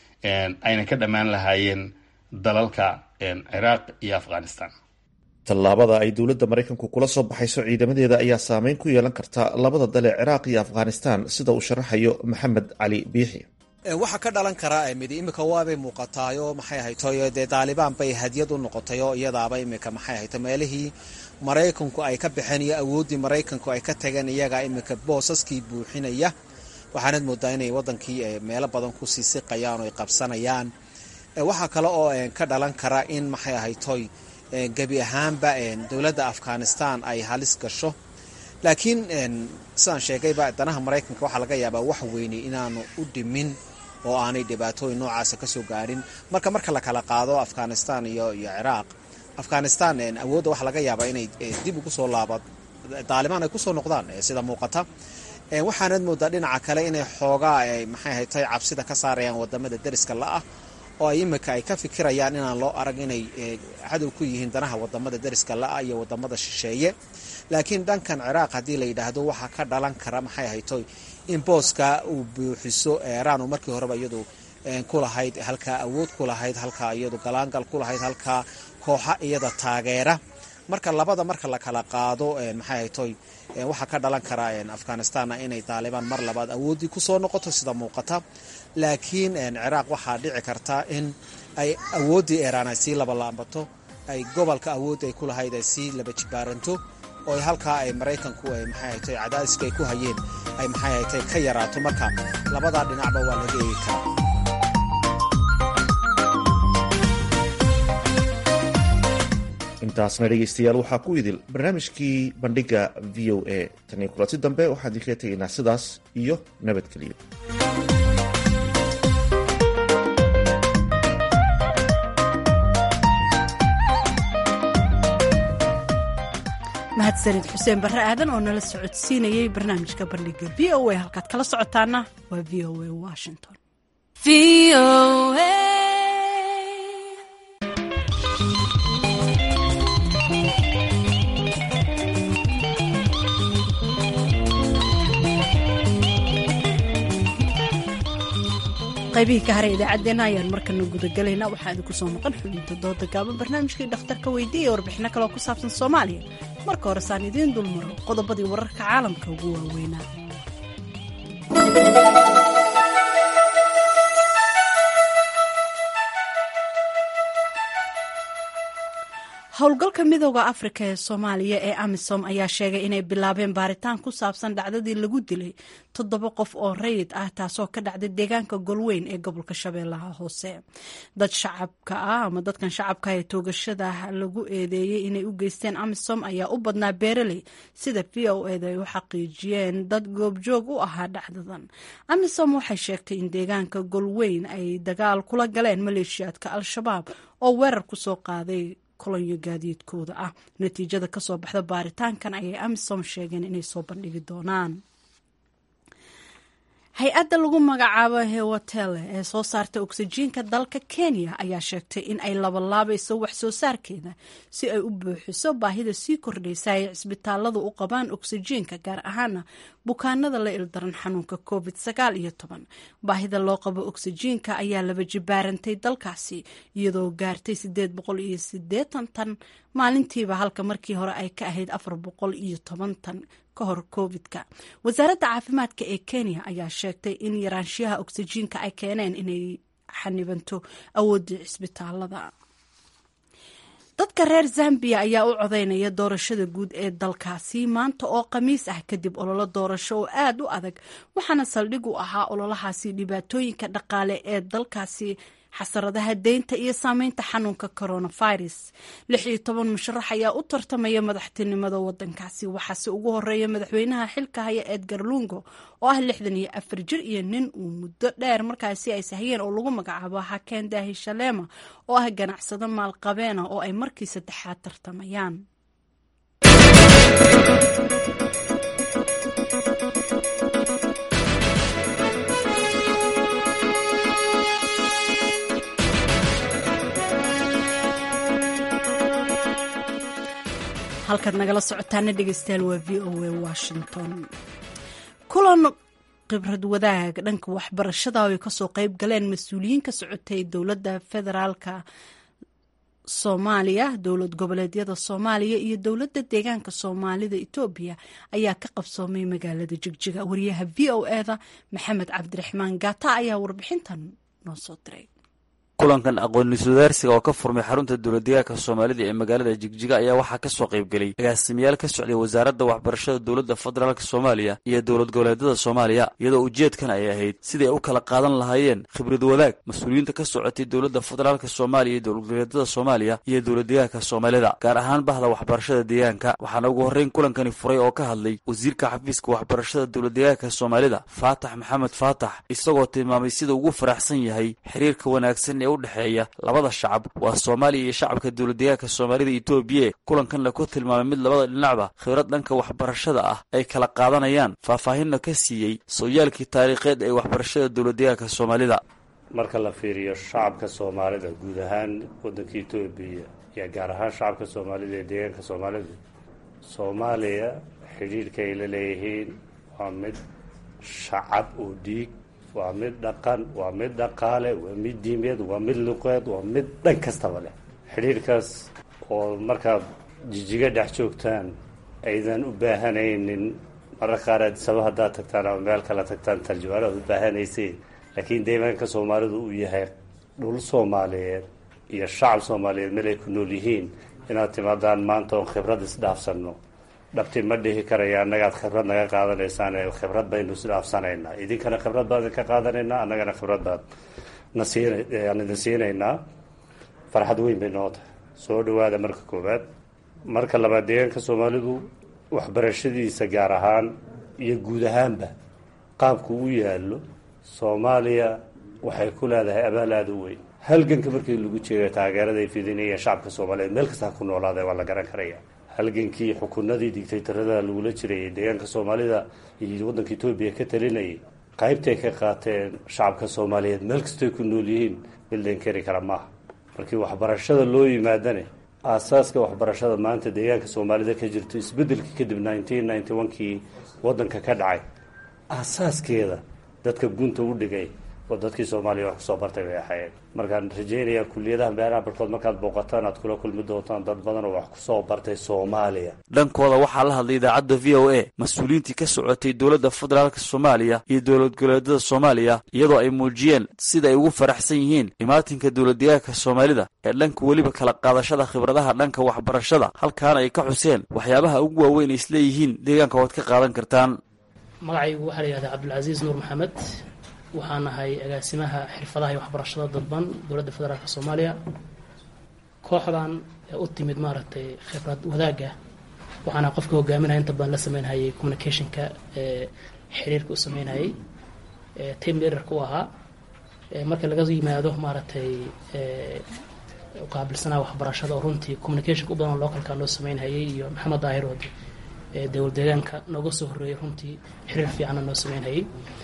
ayna ka dhammaan lahaayeen dalalka ciraaq iyo afghanistan tallaabada ay dowladda maraykanku kula soo baxayso ciidamadeeda ayaa saameyn ku yeelan karta labada dal ee ciraaq iyo afghanistan sida uu sharaxayo maxamed cali biixi waxaa ka dhalan kara midi imika waabay muuqataayo maxay ahaytoy dee daalibaan bay hadiyad u noqotayoo iyadaaba imika maxay ahayto meelihii maraykanku ay ka baxeen iyo awooddii maraykanku ay ka tageen iyagaa imika boosaskii buuxinaya waxaanad moodaa inay wadankii meelo badan kusii siqayaan oo ay qabsanayaan waxaa kale oo ka dhalan kara in maxay ahaytoy gebi ahaanba dowladda afghanistan ay halis gasho laakiin sidaan sheegayba danaha maraykanka waxaa laga yaabaa wax weyni inaanu u dhimin oo aanay dhibaatooyin noocaasa kasoo gaarin marka marka la kala qaado afghanistan iyo iyo ciraaq afghanistan awoodda waxaa laga yaabaa inay dib ugu soo laaba daalibaan ay kusoo noqdaan sida muuqata waxaanad moodaa dhinaca kale inay xoogaa maxay haytay cabsida ka saarayaan wadamada deriska la-ah oo ay imika ay ka fikirayaan inaan loo arag inay cadow ku yihiin danaha wadamada deriska la-ah iyo wadamada shisheeye laakiin dhankan ciraaq haddii la yidhaahdo waxaa ka dhalan kara maxay haytoy in booska uu buuxiso iiraan oo markii horeba iyadu ku lahayd halkaa awood ku lahayd halkaa iyadu galaangal ku lahayd halkaa kooxa iyada taageera marka labada marka la kala qaado maxay haytoy waxaa ka dhalan kara afghanistanna inay daalibaan mar labaad awooddii kusoo noqoto sida muuqata laakiin ciraaq waxaa dhici karta in ay awooddii iiraan ay sii labalaabato ay gobolka awooddii ay ku lahayd ay sii laba jibaaranto oo halkaa ay maraykanku ay maxay haytay cadaadiska ay ku hayeen ay maxay haytay ka yaraato marka labadaa dhinacba waa laga eegi karaa intaasna dhegaystayaal waxaa ku idil barnaamijkii bandhigga v o a tanii kulanti dambe waxaan idinkaga tegaynaa sidaas iyo nabadgeliyo mahadsanid xuseen barre aadan oo nala socodsiinayay barnaamijka bandhigga v o a halkaad kala socotaana waa v o a washington qaybihii ka haray idaacaddeenna ayaan markana gudagalaynaa waxaa idinku soo maqan xubinta dooda gaaban barnaamijkii dhakhtarka weydiiya warbixino kaleo ku saabsan soomaaliya marka hore saan idiin dulmaro qodobadii wararka caalamka ugu waaweynaa howlgalka midooda afrika ee soomaaliya ee amisom ayaa sheegay inay bilaabeen baaritaan ku saabsan dhacdadii lagu dilay toddoba qof oo rayid ah taasoo ka dhacday deegaanka golweyn ee gobolka shabeellaha hoose dad shacabka ah ama dadkan shacabka ee toogashada lagu eedeeyey inay u geysteen amisom ayaa u badnaa beeraley sida v o eda ay u xaqiijiyeen dad goobjoog u ahaa dhacdadan amisom waxay sheegtay in deegaanka golweyn ay dagaal kula galeen maleeshiyaadka al-shabaab oo weerar kusoo qaaday kolonyo gaadiidkooda ah natiijada kasoo baxda baaritaankan ayay amisom sheegeen inay soo bandhigi doonaan hay-adda lagu magacaabo hewatele ee soo saarta oksijiinka dalka kenya ayaa sheegtay in ay labalaabayso wax soo saarkeeda si ay u buuxiso baahida sii kordhaysa ay cisbitaaladu u qabaan oksijiinka gaar ahaana bukaanada la ildaran xanuunka covid sagaal iyo toban baahida loo qabo oksijiinka ayaa laba jibaarantay dalkaasi iyadoo gaartay sideed boqol iyo sideetan tan maalintiiba halka markii hore ay ka ahayd afar boqol iyo toban tan ka hor covid-ka wasaaradda caafimaadka ee kenya ayaa sheegtay in yaraanshiyaha oksijiinka ay keeneen inay xanibanto awooddii cisbitaalada dadka reer zambiya ayaa u codeynaya doorashada guud ee dalkaasi maanta oo khamiis ah kadib ololo doorasho oo aada u adag waxaana saldhig u ahaa ololahaasi dhibaatooyinka dhaqaale ee dalkaasi xasaradaha deynta iyo saameynta xanuunka coronavirus lix iyo toban musharax ayaa u tartamaya madaxtinimada wadankaasi waxaase ugu horeeya madaxweynaha xilka haya edgar lungo oo ah lixdan iyo afar jir iyo nin uu muddo dheer markaasi ay sahayeen oo lagu magacaabo hakeen daahi shaleema oo ah ganacsado maalqabeena oo ay markii saddexaad tartamayaan halkaad nagala socotaana dhegeystayaal waa v o a washington kulan khibrad wadaag dhanka waxbarashada ay kasoo qeyb galeen mas-uuliyiin ka socotay dowladda federaalka soomaaliya dowlad goboleedyada soomaaliya iyo dowladda deegaanka soomaalida etoobiya ayaa ka qabsoomay magaalada jigjiga wariyaha v o eda maxamed cabdiraxmaan gaata ayaa warbixintan noo soo diray kulankan aqoon-is-wadaarsiga oo ka furmay xarunta dowladdeegaanka soomaalida ee magaalada jigjiga ayaa waxaa ka soo qaybgelay agaasimayaal ka socday wasaaradda waxbarashada dowladda federaalk soomaaliya iyo dowlad goboleedyada soomaaliya iyadoo ujeedkan ay ahayd siday u kala qaadan lahaayeen khibrad wadaag mas-uuliyiinta ka socotay dowladda federaalk soomaaliya iyo dowlad goboleedyada soomaaliya iyo dowladdeegaanka soomaalida gaar ahaan bahda waxbarashada deegaanka waxaana ugu horreyn kulankani furay oo ka hadlay wasiirka xafiiska waxbarashada dowladdeegaanka soomaalida faatax maxamed faatax isagoo tilmaamay sida ugu faraxsan yahay xiriirka wanaagsan ee udhexeeya labada shacab waa soomaaliya iyo shacabka dowladdeegaanka soomaalida etoobiya kulankanna ku tilmaamay mid labada dhinacba khibrad dhanka waxbarashada ah ay kala qaadanayaan faahfaahinna ka siiyey sooyaalkii taariikheed ee waxbarashada dowladdeegaanka soomaalida marka la fiiriyo shacabka soomaalida guud ahaan waddanka etoobiya iyo gaar ahaan shacabka soomaalida ee deegaanka soomaalida soomaaliya xidhiidhka ay la leeyihiin waa mid shacab oo dhiig waa mid dhaqan waa mid dhaqaale waa mid diimeed waa mid luqeed waa mid dhan kastaba leh xidhiirkaas oo markaad jijiga dhex joogtaan aydan u baahanaynin marra qaar aadisaba haddaad tagtaan ama meel kala tagtaan tarjumaano aad u baahanayseen laakiin deegaanka soomaalidu uu yahay dhul soomaaliyeed iyo shacab soomaaliyeed meel ay ku nool yihiin inaad timaadaan maanta oon khibrad isdhaafsanno dhabti ma dhihi karaya annagaad khibrad naga qaadanaysaan khibrad baynu isdhaafsanaynaa idinkana khibrad baan idinka qaadanaynaa annagana khibrad baan nasiinaan idin siinaynaa farxad weyn bay noo tahay soo dhawaada marka koowaad marka labaad deegaanka soomaalidu waxbarashadiisa gaar ahaan iyo guud ahaanba qaabku u yaallo soomaaliya waxay ku leedahay abaal aada u weyn halganka markii lagu jeegayo taageerada ay fidinayeen shacabka soomaaliyeed meel kasta ha ku noolaada waa la garan karaya halgankii xukunadii digtaytarada lagula jirayay deegaanka soomaalida iyo waddanka etoobiya ka talinayay qaybtay ka qaateen shacabka soomaaliyeed meel kastoy ku nool yihiin mildeen keri kara maaha markii waxbarashada loo yimaadane aasaaska waxbarashada maanta deegaanka soomaalida ka jirto isbedelkii kadib nineteen ninety one kii waddanka ka dhacay aasaaskeeda dadka gunta u dhigay oo dadkii soomaaliya wax kusoo bartay bay ahaayeen markaan rajaynayaa kuliyadaha meelaha barkood markaad booqataan aad kula kulmi doontaan dad badan oo wax kusoo bartay soomaaliya dhankooda waxaa la hadlay idaacadda v o a mas-uuliyiintii ka socotay dowladda federaalk soomaaliya iyo dowlad goboleedyada soomaaliya iyadoo ay muujiyeen sida ay ugu faraxsan yihiin imaatinka dowladdeegaanka soomaalida ee dhanka weliba kala qaadashada khibradaha dhanka waxbarashada halkaana ay ka xuseen waxyaabaha ugu waaweyn ay isleeyihiin deegaanka waad ka qaadan kartaan magacaygu waxaa la yihahdaa cabdulcasiis nuur maxamed waxaan ahay agaasimaha xirfadaha iyo waxbarashada dadban dowladda federaalk soomaaliya kooxdan ee u timid maaragtay khibrad wadaagga waxaana qofka hogaaminaya inta badan la sameynhayay communicationka ee xiriirka u sameynhayay team leaderka u ahaa marka laga yimaado maaragtay uqaabilsanaa waxbarashada oo runtii communicationka u badan localka noo sameynhayay iyo maxamed daahir wadi dowlad deegaanka nooga soo horreeyay runtii xiriir fiicanna noo sameynhayay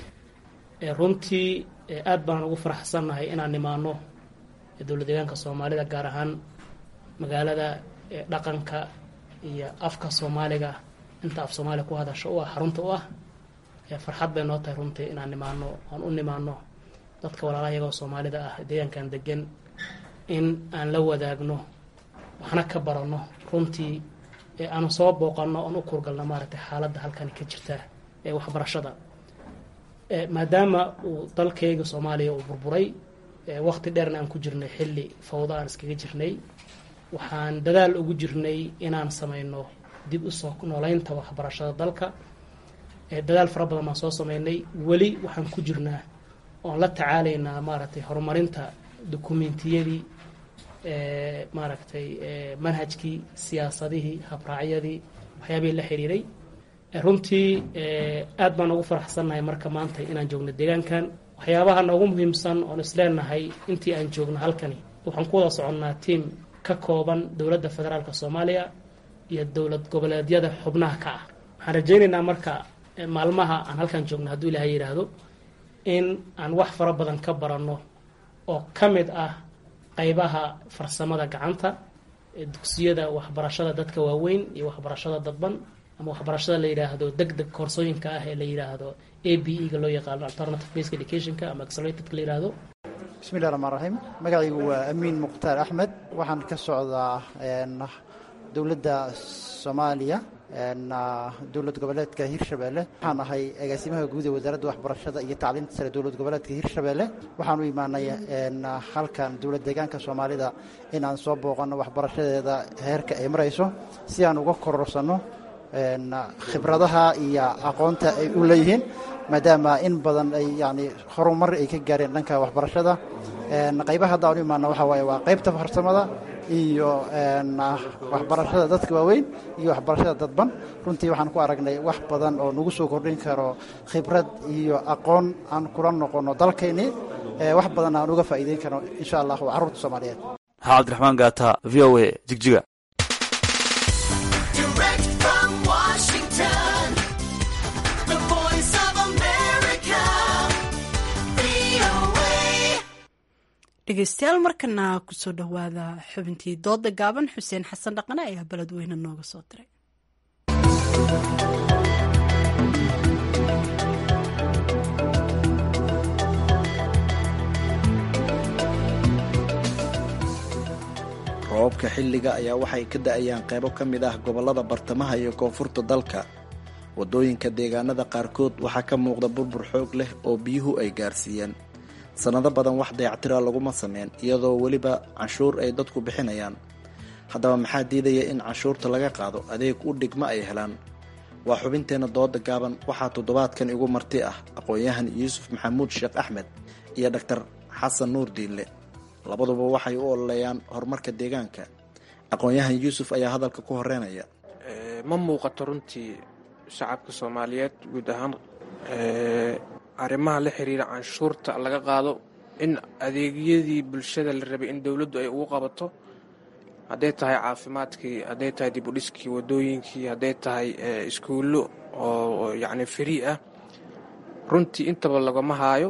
runtii aad baan ugu faraxsannahay inaan nimaano dowlad deegaanka soomaalida gaar ahaan magaalada dhaqanka iyo afka soomaaliga inta af soomaaliya ku hadasho u ah xarunta u ah farxad bay noo tahay runtii inaan nimaano aan u nimaano dadka walaalaha iyagoo soomaalida ah deegaankan degan in aan la wadaagno waxna ka baranno runtii aanu soo booqanno oon u kurgalno maaragtay xaaladda halkani ka jirta ee waxbarashada maadaama uu dalkayga soomaaliya uu burburay waqti dheerna aan ku jirnay xilli fawdo aan iskaga jirnay waxaan dadaal ugu jirnay inaan sameyno dib usoo nooleynta waxbarashada dalka dadaal fara badan baan soo sameynay weli waxaan ku jirnaa oon la tacaalaynaa maaragtay horumarinta dukumentiyadii maaragtay manhajkii siyaasadihii habraacyadii waxyaabihii la xiriiray runtii aad baan ugu faraxsannahay marka maanta inaan joogno deegaankan waxyaabaha noogu muhiimsan oon isleenahay intii aan joogno halkani waxaan ku wada soconnaa tiam ka kooban dowladda federaalk soomaaliya iyo dowlad goboleedyada xubnaha ka ah waxaan rajaynaynaa marka maalmaha aan halkan joogno hadduu ilaahay yidhaahdo in aan wax fara badan ka baranno oo ka mid ah qaybaha farsamada gacanta dugsiyada waxbarashada dadka waaweyn iyo waxbarashada dadban ama waxbarashada la yidhaahdo deg deg koorsooyinka ah ee la yidhaahdo a b e ga loo yaqaano alternative based educationka ama accelerated la yidhaahdo bismillahi raxmaan raxiim magacaygu waa amiin mukhtaar axmed waxaan ka socdaa dowladda soomaaliya dowlad goboleedka hirshabeelle waxaan ahay agaasimaha guud ee wasaaradda waxbarashada iyo tacliinta sare dowlad goboleedka hirshabeelle waxaan u imaanay halkan dowlad deegaanka soomaalida inaan soo booqanno waxbarashadeeda heerka ay marayso si aan uga kororsanno khibradaha iyo aqoonta ay u leeyihiin maadaama in badan ay yani horumar ay ka gaareen dhanka waxbarashada qaybaha hadda aan u imaano waxa waaye waa qaybta farsamada iyo waxbarashada dadka waaweyn iyo waxbarashada dadban runtii waxaan ku aragnay wax badan oo nagu soo kordhin karo khibrad iyo aqoon aan kula noqono dalkaynii wax badan aan uga faa'iideyn karno insha allah waa carruurta soomaaliyeed maxaa cabdiraxmaan gaata v o a jigjiga dhegeystayaal markana kusoo dhowaada xubintii dooda gaaban xuseen xasan dhaqane ayaa beledweyne nooga soo diray roobabka xilliga ayaa waxay ka da-ayaan qaybo ka mid ah gobollada bartamaha iyo koonfurta dalka waddooyinka deegaanada qaarkood waxaa ka muuqda burbur xoog leh oo biyuhu ay gaarsiiyeen sannado badan wax dayactira laguma sameyn iyadoo weliba canshuur ay dadku bixinayaan haddaba maxaa diidaya in canshuurta laga qaado adeeg u dhigma ay helaan waa xubinteenna dooda gaaban waxaa toddobaadkan igu marti ah aqoon-yahan yuusuf maxamuud sheekh axmed iyo dhaktar xasan nuur diinle labaduba waxay u ololeeyaan horumarka deegaanka aqoon-yahan yuusuf ayaa hadalka ku horeynaya ma muuqato runtii shacabka soomaaliyeed guud ahaan arrimaha la xiriira canshuurta laga qaado in adeegyadii bulshada la rabay in dowladdu ay ugu qabato hadday tahay caafimaadkii hadday tahay dibudhiskii wadooyinkii hadday tahay iskuullo oo yacni free ah runtii intaba lagama haayo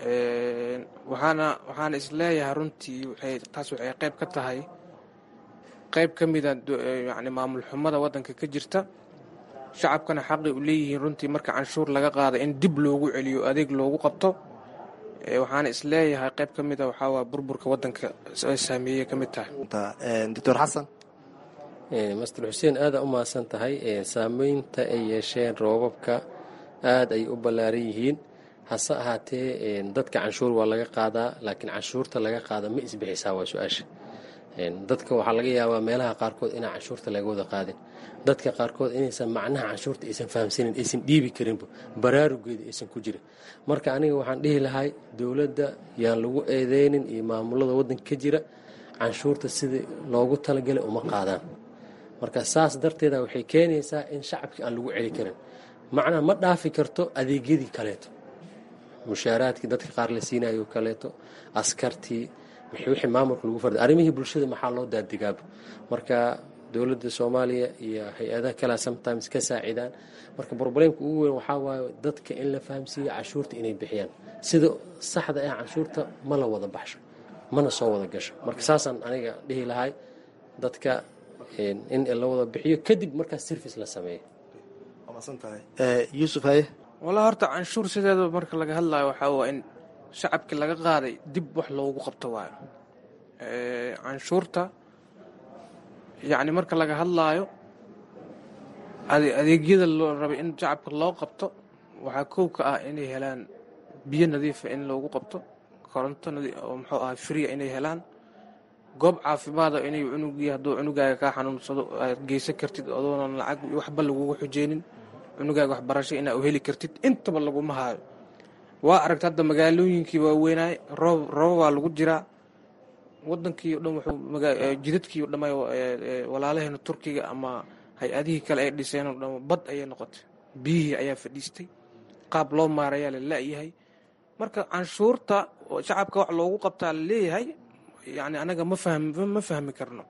waxaana waxaana isleeyahay runtii waxay taas waxay qayb ka tahay qayb ka mida yacni maamul xumada waddanka ka jirta shacabkana xaqi u leeyihiin runtii marka canshuur laga qaada in dib loogu celiyo adeeg loogu qabto waxaana isleeyahay qayb ka mida waxaa waa burburka waddanka saameeyey ka mid tahay doctor xasan master xuseen aada u mahadsan tahay saameynta ay yeesheen roobabka aada ay u ballaaran yihiin hase ahaatee dadka canshuur waa laga qaadaa laakiin canshuurta laga qaada ma isbixisaa waa su-aasha dadka waxaa laga yaabaa meelaha qaarkood inaan canshuurta laga wada qaadin dadka qaarkood inaysan macnaha canshuurta aysan fahamsanin aysan dhiibi karinba baraarugeeda aysan ku jirin marka aniga waxaan dhihi lahay dowladda yaan lagu eedeynin iyo maamulada waddanka ka jira canshuurta sidii loogu talagalay uma qaadaan marka saas darteeda waxay keenaysaa in shacabkii aan lagu celi karin macnaha ma dhaafi karto adeegyadii kaleeto mushaaraadkii dadka qaar la siinayo kaleeto askartii wixii maamulka lagu farda arrimihii bulshada maxaa loo daadigaaba marka dowladda soomaaliya iyo hay-adaha kalea sometimes ka saacidaan marka broblemka ugu weyn waxaa waaye dadka in la fahamsiiyo canshuurta inay bixiyaan sida saxda ah canshuurta ma la wada baxsho mana soo wada gasho marka saasaan aniga dhihi lahay dadka in la wada bixiyo kadib markaas service la sameeyo yuusuf haye walaa horta canshuur sideeda marka laga hadlayo waxaa waa in shacabkii laga qaaday dib wax loogu qabto waayo canshuurta yacni marka laga hadlaayo adeegyada loo rabay in shacabka loo qabto waxaa kow ka ah inay helaan biyo nadiifa in loogu qabto koronto oo muxuu ahay fria inay helaan goob caafimaada inay cunugii hadduu cunugaaga kaa xanuunsado aad geysan kartid adoonan lacag waxba lagugu xujeynin cunugaaga waxbarasho inaa u heli kartid intaba laguma haayo waa aragta hadda magaalooyinkii waaweynaay roob roobabaa lagu jiraa wadankii o dhan wuxuu jidadkii o dhamay walaalaheena turkiga ama hay-adihii kale ay dhiseen oo dhan bad ayay noqotay biyihii ayaa fadhiistay qaab loo maarayaa la la-yahay marka canshuurta shacabka wax loogu qabtaa la leeyahay yani anaga ma fahmi ma fahmi karno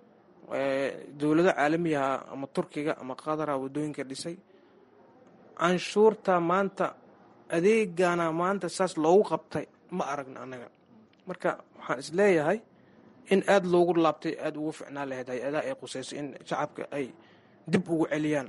dowlado caalamiyaha ama turkiga ama qadara wadooyinka dhisay canshuurta maanta adeegana maanta saas loogu qabtay ma aragna anaga marka waxaan isleeyahay in aada loogu laabtay aada ugu ficnaan lahayd hay-adaha ay qusayso in shacabka ay dib ugu celiyaan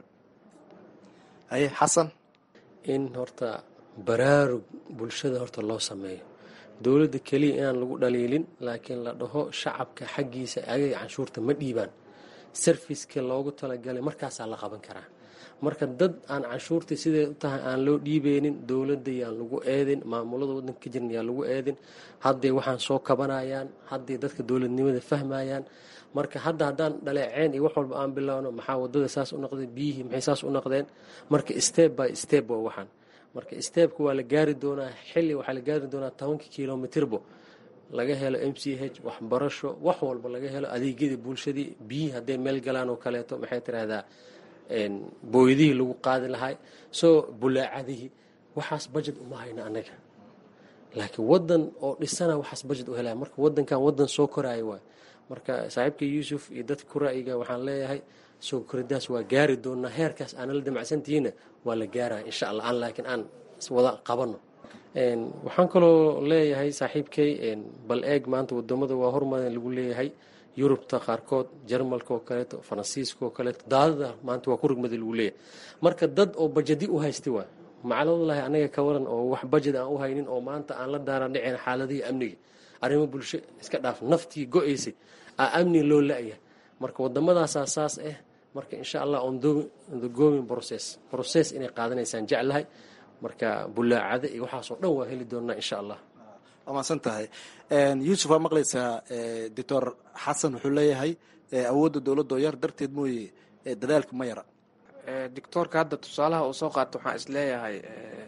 haye xasan in horta baraarug bulshada horta loo sameeyo dowladda keliya inaan lagu dhaliilin laakiin la dhaho shacabka xaggiisa agay canshuurta ma dhiibaan sarfiska loogu talagalay markaasaa la qaban karaa marka dad aan canshuurtii siday u tahay aan loo dhiibeynin dowladda yaan lagu eedin maamulada wadanka ka jiran yaan lagu eedin hadday waxaan soo kabanayaan hadday dadka dowladnimada fahmayaan marka hadda haddaan dhaleeceen iyo wax walba aan bilowno maxaa wadada saas u noqdeen biyihii maxay saas u noqdeen marka step by step waa waxaan marka stebka waa la gaari doonaa xilli waxaa la gaari doonaa tobanka kilomitirbo laga helo m c h waxbarasho wax walba laga helo adeegyadii bulshadii biyihii hadday meel galaan oo kaleeto maxay tiraahdaa booydihii lagu qaadi lahay soo bulaacadihii waxaas bajet uma hayno annaga laakiin wadan oo dhisana waxaas bajet u helaya marka wadankan wadan soo koraayo waay marka saaxiibka yuusuf iyo dadka ku ra'yiga waxaan leeyahay soo koridaas waa gaari doonaa heerkaas aanala damacsantihiina waa la gaaraya insha allah aan laakiin aan wada qabano waxaan kaloo leeyahay saaxiibkay bal eeg maanta wadamada waa hormadan lagu leeyahay yurubta qaarkood jarmalka oo kaleeto faransiiska oo kaleeto daadada maanta waa ku rugmada lagu leeyahay marka dad oo bajadi u haysta waay macaladallahi anaga ka waran oo wax bajad aan u haynin oo maanta aan la daaran dhicin xaaladihii amniga arrimo bulsho iska dhaaf naftii go-aysay aa amni loo la-ya marka waddamadaasaa saas ah marka insha allah on the going process process inay qaadanaysaan jeclahay marka bulaacada iyo waxaasoo dhan waa heli doonaa insha allah waa mahadsan tahay yuusuf waa maqlaysaa doctor xasan wuxuu leeyahay awoodda dowladda oo yar darteed mooye dadaalku ma yara doctoorka hadda tusaalaha uu soo qaato waxaan is leeyahay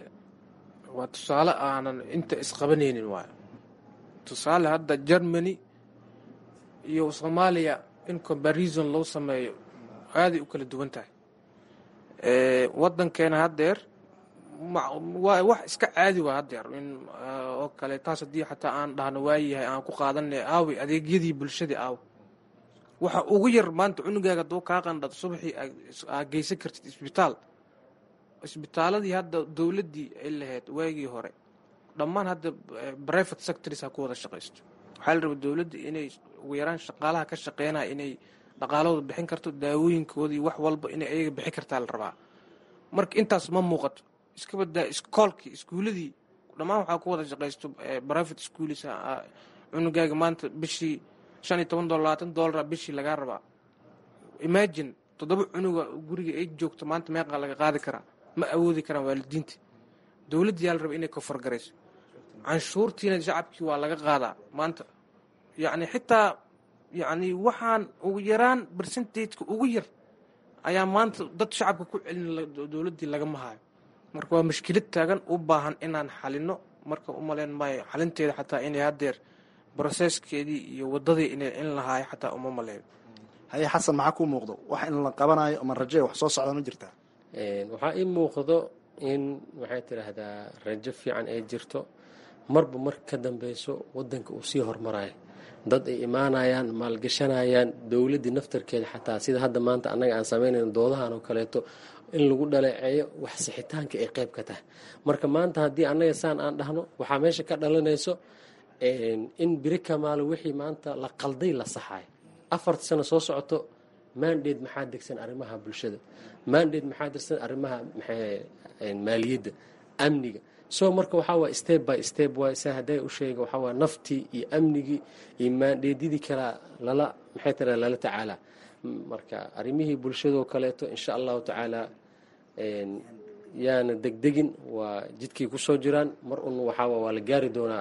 waa tusaale aanan inta isqabanaynin waayo tusaale hadda germany iyo soomaaliya in comparison loo sameeyo aaday u kala duwan tahay wadankeena haddeer waa wax iska caadi waa haddeer in oo kale taas haddii xataa aan dhahno waayahay aan ku qaadanay aawi adeegyadii bulshadii aaw waxa ugu yar maanta cunugaaga duu kaa qandhad subaxii aa geysan kartid isbitaal isbitaaladii hadda dowladdii ay lahayd waagii hore dhammaan hadda private sectors ha ku wada shaqaysto waxaa la rabaa dowladda inay ugu yaraan shaqaalaha ka shaqeynaya inay dhaqaalahooda bixin karto daawooyinkoodii wax walba inay ayaga bixin kartaa la rabaa marka intaas ma muuqato iska badaa iskoolkii iskuuladii dhammaan waxaa ku wada shaqaysto private schools cunugaaga maanta bishii shan iyo toban dolar labaatan dolara bishii lagaa rabaa imagine toddoba cunuga guriga ay joogto maanta meeqaa laga qaadi karaa ma awoodi karaan waalidiinta dowladda yaa la raba inay kofargarayso canshuurtiina shacabkii waa laga qaadaa maanta yacni xitaa yacni waxaan ugu yaraan percentageka ugu yar ayaa maanta dad shacabka ku celin dowladdii lagama hayo marka waa mashkilad taagan u baahan inaan xalino marka u malayn maayo xalinteeda xataa inay haddeer broseskeedii iyo wadadii inay in lahaayo xataa uma maleeyo haye xasan maxaa kuu muuqdo wax in la qabanayo ama raje wax soo socda ma jirtaa waxaa ii muuqdo in waxay tidhaahdaa rajo fiican ay jirto marba mar ka dambeyso wadanka uu sii hormarayo dad ay imaanayaan maalgashanayaan dowladdii naftarkeeda xataa sida hadda maanta annaga aan sameynayno doodahan oo kaleeto in lagu dhaleeceeyo wax sixitaanka ay qayb ka tahay marka maanta haddii annaga saan aan dhahno waxaa meesha ka dhalanayso in biri kamaalo wixii maanta la qalday la saxayo afarta sano soo socoto mandate maxaa degsan arrimaha bulshada mandate maxaa degsan arrimaha maaliyadda amniga so marka waxaa waay step by step waay sa hadday u sheega waxaa waay naftii iyo amnigii iyo maandheedyadii kalaa lala maxay tira lala tacaalaa marka arrimihii bulshadoo kaleeto insha allahu tacaala yaana degdegin waa jidkay kusoo jiraan mar un waxaa waa la gaari doonaa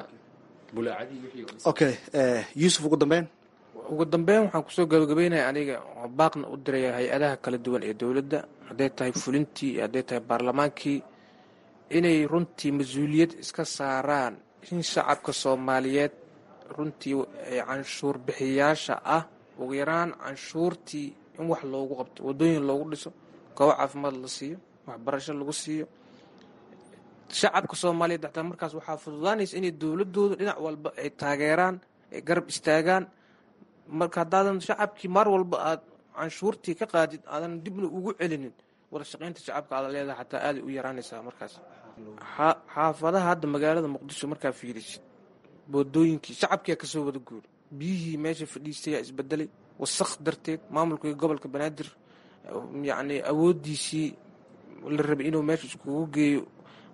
okay yuusuf ugu dambeyn ugu dambeyn waxaan kusoo gabagabeynaya aniga baaqna u diraya hay-adaha kala duwan ee dowladda hadday tahay fulintii iyo hadday tahay baarlamaankii inay runtii mas-uuliyad iska saaraan in shacabka soomaaliyeed runtii canshuur bixiyaasha ah ugu yaraan canshuurtii in wax loogu qabto wadooyin loogu dhiso goobo caafimaad la siiyo waxbarasho lagu siiyo shacabka soomaaliyeed xataa markaas waxaa fududaanaysa inay dowladooda dhinac walba ay taageeraan ay garab istaagaan marka haddaadan shacabkii mar walba aad canshuurtii ka qaadid aadan dibna ugu celinin wada shaqaynta shacabka aada leedahay xataa aaday u yaraanaysaa markaas xaafadaha hadda magaalada muqdisho markaa fiirisid boodooyinkii shacabkiyaa kasoo wada guuri biyihii meesha fadhiistayaa isbedelay wasaq darteed maamulkii gobolka banaadir yacni awoodiisii la rabay inuu meesha iskugu geeyo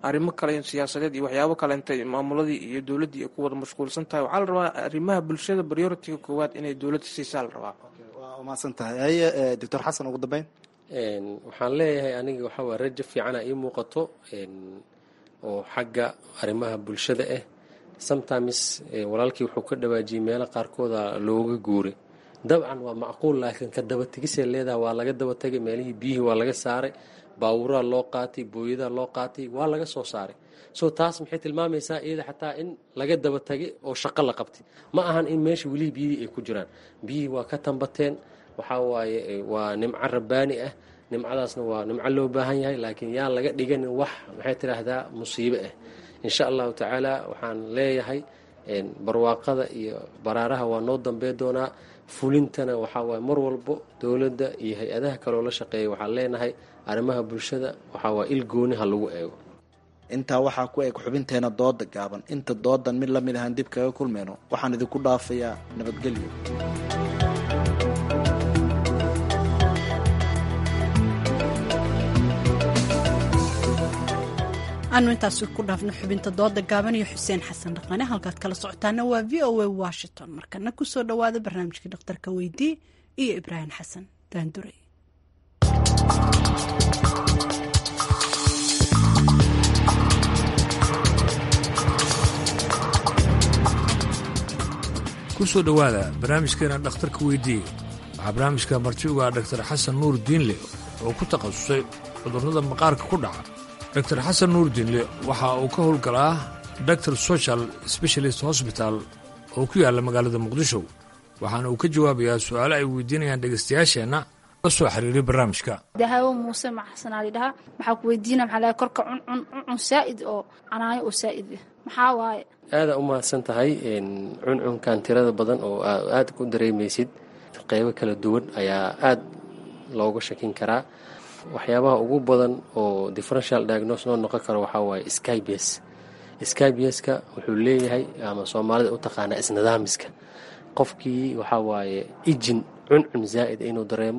arrimo kale siyaasadeed iyo waxyaabo kalenta maamuladii iyo dowladdii ay ku wada mashquulsan tahay waxaa la rabaa arrimaha bulshada prioritiga koowaad inay dowladda siisaa la rabaa waa umaasan tahay haye doctor xasan ugu dambeyn waxaan leeyahay aniga waxaa waa rajo fiicana ii muuqato oo xagga arrimaha bulshada ah sometimes walaalkii wuxuu ka dhawaajiyey meelo qaarkooda looga guuray dabcan waa macquul laakiin ka dabategisay leedahay waa laga dabatagay meelihii biyihii waa laga saaray baawuraa loo qaatay booyadaa loo qaatay waa laga soo saaray so taas maxay tilmaamaysaa iyada xataa in laga dabatagay oo shaqo la qabtay ma ahan in meesha welihii biyihii ay ku jiraan biyihii waa ka tambateen waxaa waaye waa nimco rabbaani ah nimcadaasna waa nimco loo baahan yahay laakiin yaan laga dhiganin wax maxay tidhaahdaa musiibo ah insha allahu tacaala waxaan leeyahay barwaaqada iyo baraaraha waa noo dambey doonaa fulintana waxaa waaye mar walbo dowladda iyo hay-adaha kaloo la shaqeeya waxaan leenahay arrimaha bulshada waxaa waa il gooni ha lagu eego intaa waxaa ku eg xubinteena dooda gaaban inta doodan mid lamid ahaan dib kaga kulmayno waxaan idinku dhaafayaa nabadgelyo aanu intaasi ku dhaafno xubinta dooda gaaban iyo xuseen xasan dhaqane halkaad kala socotaana waa v o a washington markana kusoo dhowaada barnaamijkii dhakhtarka weydii iyo ibraahim xasan daanduray kusoo dhowaada barnaamijkeena dhakhtarka weydii waxaa barnaamijka marti ugaa dhaktar xasan nuur diinle oo ku takhasusay cudurrada maqaarka ku dhaca dor xasan nuur diinle waxa uu ka howlgalaa doctor social specialist hosbital oo ku yaalla magaalada muqdisho waxaana uu ka jawaabayaa su'aalo ay weydiinayaan dhegaystayaasheenna la soo xiriiray barnaamijka dahaawo muuse maxsanaali dhahaa maxaa ku weydiina maxaa lahay korka cuncun cuncun saa'id oo canaayo oo saa'id ah maxaa waaye aada u mahadsan tahay cuncunkan tirada badan oo aada ku dareemaysid qeybo kala duwan ayaa aada looga shakin karaa waxyaabaha ugu badan oo differential diagnose noo noqon karo waxaa waaye skybs skybeska wuxuu leeyahay ama soomaalida u taqaanaa isnidaamiska qofkii waxaa waaye ijin cuncun zaa'id inuu dareemo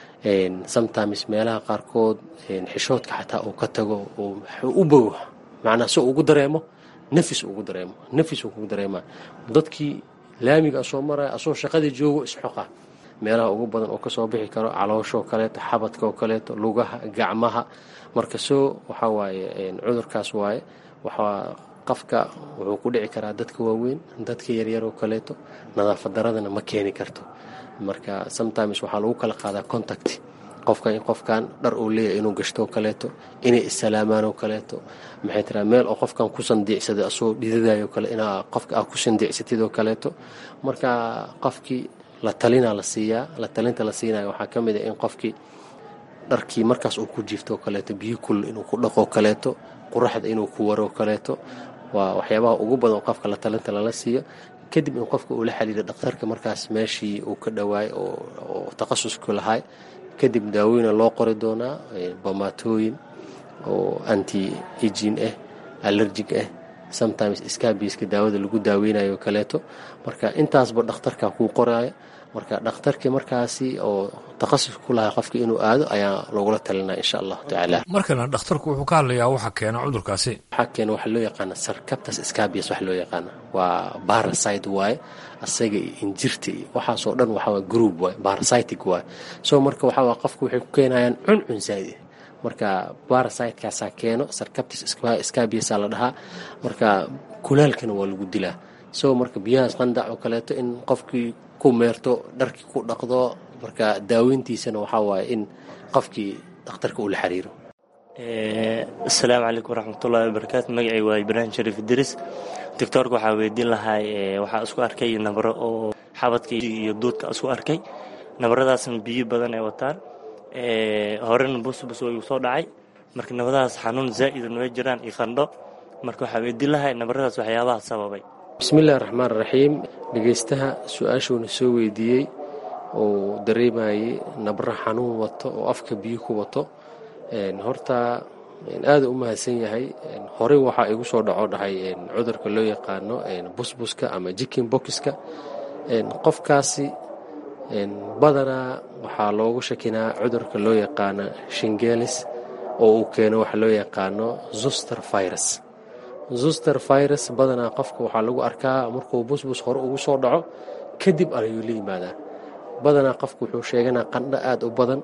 sometimes meelaha qaarkood xishoodka xataa uu ka tago uu u bogo macnaa si ugu dareemo nafis ugu dareemo nafis uu kugu dareema dadkii laamiga asoo maraya asoo shaqadii joogo isxoqa meelaha ugu badan oo kasoo bixi karo calooshaoo kaleeto xabadka oo kaleeto lugaha gacmaha marka soo waxaa waaye cudurkaas waaye waxaa qofka wuxuu ku dhici karaa dadka waaweyn dadka yaryar oo kaleeto nadaafad daradana ma keeni karto marka sometimes waxaa lagu kala qaadaa contact qofka in qofkan dhar uu leeyahay inuu gashto oo kaleeto inay issalaamaan oo kaleeto maxay tiraa meel oo qofkan ku sandiicsaday asoo dhidadayo kale inaa qofka aa ku sandiicsatid oo kaleeto marka qofkii la talinaa la siiyaa la talinta la siinaya waxaa ka mid a in qofkii dharkii markaas uu ku jiifto oo kaleeto biyo kul inuu ku dhaqo kaleeto quraxda inuu ku waro kaleeto waa waxyaabaha ugu badan qofka la talinta lala siiyo kadib in qofka uu la xiriiro dhakhtarka markaas meeshii uu ka dhawaay oo takhasusku lahay kadib daawooyina loo qori doonaa bomaatooyin oo anti higin ah allergic ah sometimes scabiska daawada lagu daaweynayo kaleeto marka intaasba dhakhtarka kuu qoraya marka dhakhtarkii markaasi oo takhasus ku lahaa qofka inuu aado ayaa logula talinaya insha allahu tacaala markana dhakhtarku wuxuu ka hadlayaa waxa keena cudurkaasi waxaa keena waxa loo yaqaana sarcaptus scabius waxa loo yaqaana waa parasite waaye asaga iyo injirta iyo waxaasoo dhan waxaa waa group waaye parasitic waaye so marka waxaa waa qofka waxay ku keenayaan cuncun zaa'id marka parasitekaasaa keeno sarcaptus scabiusa la dhahaa marka kulaalkana waa lagu dilaa so marka biyahaas qandac oo kaleeto in qofkii ku meerto dharkii ku dhaqdo marka daaweyntiisana waxaa waaye in qofkii dhakhtarka uu la xiriiro asalaamu calaykum waraxmatullahi wabarakaatu magacay waa ibraahim shariif idris doctoorka waxaa weydiin lahay waxaa isku arkay nabro oo xabadka iyo duudka isku arkay nabaradaasna biyo badan ay wataan horena busbus way soo dhacay marka nabaradaas xanuun zaa'idan way jiraan iyo qandho marka waxaa weydiin lahay nabaradaas waxyaabaha sababay bismillahi raxmaan raxiim dhegaystaha su-aashuuna soo weydiiyey oo dareemayay nabro xanuun wato oo afka biyo ku wato horta aada u mahadsan yahay horey waxaa igu soo dhaco dhahay cudurka loo yaqaano busbuska ama jikin bokiska qofkaasi badanaa waxaa loogu shakinaa cudurka loo yaqaano shingelis oo uu keeno waxa loo yaqaano zuster virus zuster virus badanaa qofka waxaa lagu arkaa markuu busbus hore ugu soo dhaco kadib ayuu la yimaadaa badanaa qofku wuxuu sheeganaa qandho aada u badan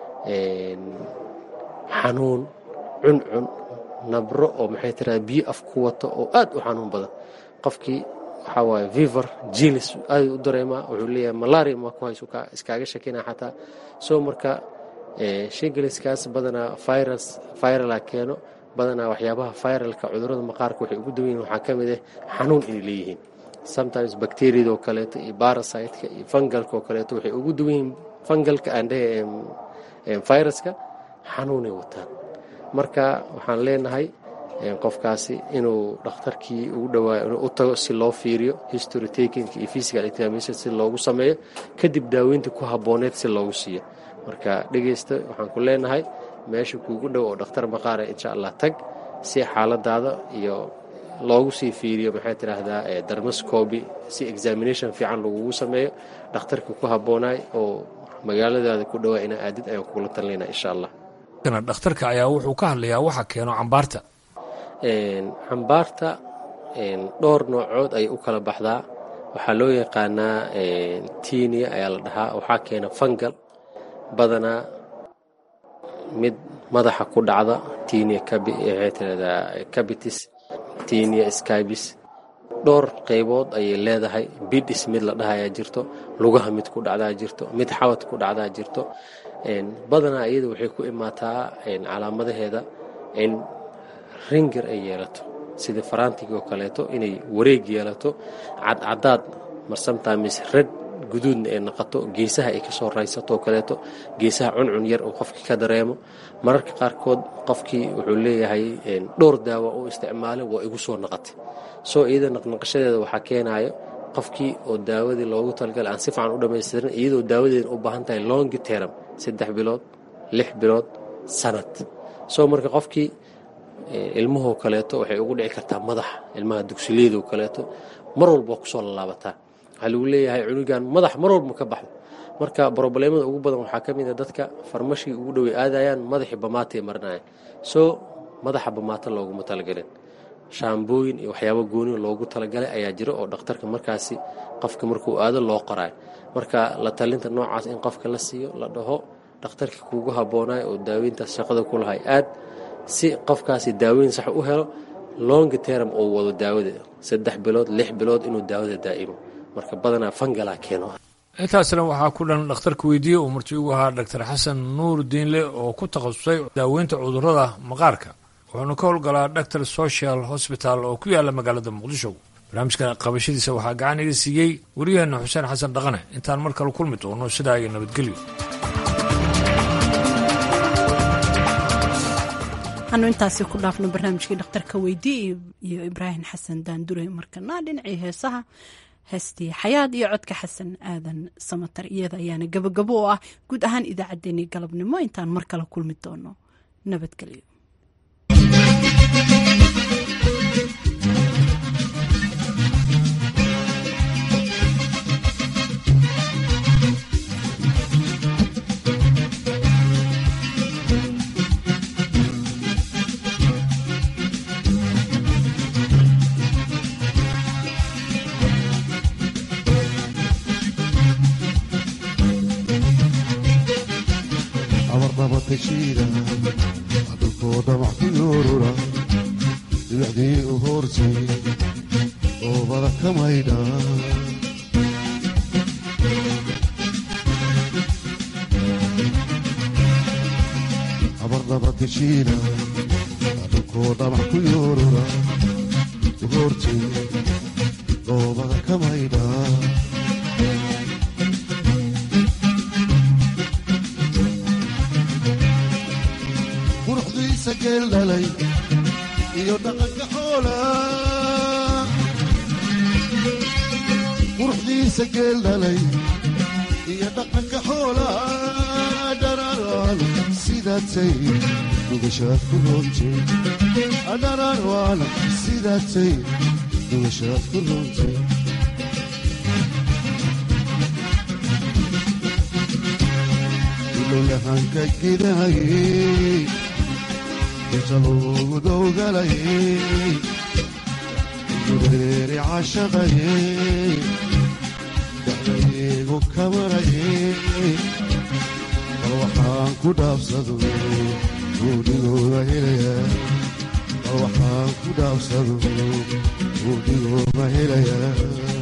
xanuun cuncun nabro oo maxay tiraa biyo af ku wato oo aad u xanuun badan qofkii waxaa waaye viver jilis aad u dareemaa wuxuu leeyahay malaria ma ku hayso iskaaga shakina xataa soo marka shingiliskaas badanaa virus virala keeno badanaa waxyaabaha viralka cudurada maqaarka waxay ugu dawan yihin waxaa ka mid ah xanuun inay leeyihiin sometimes bacteriada oo kaleeto iyo barasiteka iyo fungalka oo kaleeto waxay ugu dawan yihiin fungalka aandhehe viruska xanuunay wataan marka waxaan leenahay qofkaasi inuu dhakhtarkii ugu dhawaayo inuu u tago si loo fiiriyo history takinka iyo physical examination si loogu sameeyo kadib daaweynta ku habbooneed si loogu siiyo marka dhegeysta waxaan ku leenahay meesha kuugu dhow oo dhakhtar maqaara insha allah tag si xaaladaada iyo loogu sii fiiriyo maxay tidhaahdaa darmascobi si examination fiican lagugu sameeyo dhakhtarka ku habboonaay oo magaaladaada ku dhowaa inaa aadid ayaan kugula talinayna insha allah dhakhtarka ayaa wuxuu ka hadlayaa waxa keeno cambaarta cambaarta dhowr noocood ayay u kala baxdaa waxaa loo yaqaanaa tinia ayaa la dhahaa waxaa keena fangal badanaa mid madaxa ku dhacda tinia waxay tiraahdaa cabitis tinia skybis dhowr qaybood ayay leedahay bidhis mid la dhahayaa jirto lugaha mid ku dhacdaa jirto mid xabad ku dhacdaa jirto badanaa iyada waxay ku imaataa calaamadaheeda in ringir ay yeelato sida faraantiga oo kaleeto inay wareeg yeelato cadcadaad marsamtamis red guduudna ay naqato geesaha ay kasoo raysato oo kaleeto geesaha cuncun yar uu qofkii ka dareemo mararka qaarkood qofkii wuxuu leeyahay dhowr daawa uu isticmaalay waa igu soo naqatay soo iyada naqnaqashadeeda waxaa keenayo qofkii oo daawadii loogu talagalay aan si fiican u dhamaystirin iyadoo daawadeeda u baahan tahay longi teram saddex bilood lix bilood sanad soo marka qofkii ilmuhoo kaleeto waxay ugu dhici kartaa madaxa ilmaha dugsiliyadoo kaleeto mar walba waa kusoo lalaabataa waxaa lagu leeyahay cunugan madax mar walba ma ka baxdo marka broblemada ugu badan waxaa ka mid a dadka farmashii ugu dhowey aadayaan madaxii bamaatay marinaya soo madaxa bamaata looguma talagelin shaambooyin iyo waxyaabo gooni loogu talagalay ayaa jira oo dhakhtarka markaasi qofka markuu aado loo qoraayo marka la talinta noocaas in qofka la siiyo la dhaho dhakhtarkii kuugu habboonayo oo daaweyntaas shaqada ku lahay aad si qofkaasi daaweyn sax u helo longi teram oo wado daawada saddex bilood lix bilood inuu daawada daa'imo marka badanaa fangalaa keeno intaasna waxaa ku dhan dhakhtarka weydiiye uu marti ugu ahaa dr xasan nuur diinle oo ku takhasusay daaweynta cudurrada maqaarka wuxuuna ka howlgalaa doctor social hosbital oo ku yaala magaalada muqdisho barnaamijka qabashadiisa waxaa gacan iga siiyey wariyaheenna xuseen xasan dhaqane intaan mar kale kulmi doono sidaa iyo nabadgelyo anu intaasi ku dhaafno barnaamijkii dhakhtarka weydii iyo ibraahim xasan daandure markana dhinacii heesaha heestii xayaad iyo codka xasan aadan samatar iyada ayaana gabagabo oo ah guud ahaan idaacaddeenii galabnimo intaan mar kale kulmi doono nabadgelyo abardhabatashiida dhulkooda wax ku yoorura dibacdii u hoortay oobada ka maydha abardhabatashiida dhulkooda wax ku yoorura u hoortay oobada ka maydha quruxdiisa geel dhalay iyo dhaqanka xoola quruxdiisa geel dhalay iyo dhaqanka xoola dhararaan sidaatay dugashaad ku roontay dhararaan sidaatay dugashaad ku roontay ilowlahanka gidahayey inta loogu dowgalayay gureeri cashaqayay dacdaygu kamarayay bal waxaan ku dhaafsado guudigooda helayaa bal waxaan ku dhaafsado guudigooda helayaa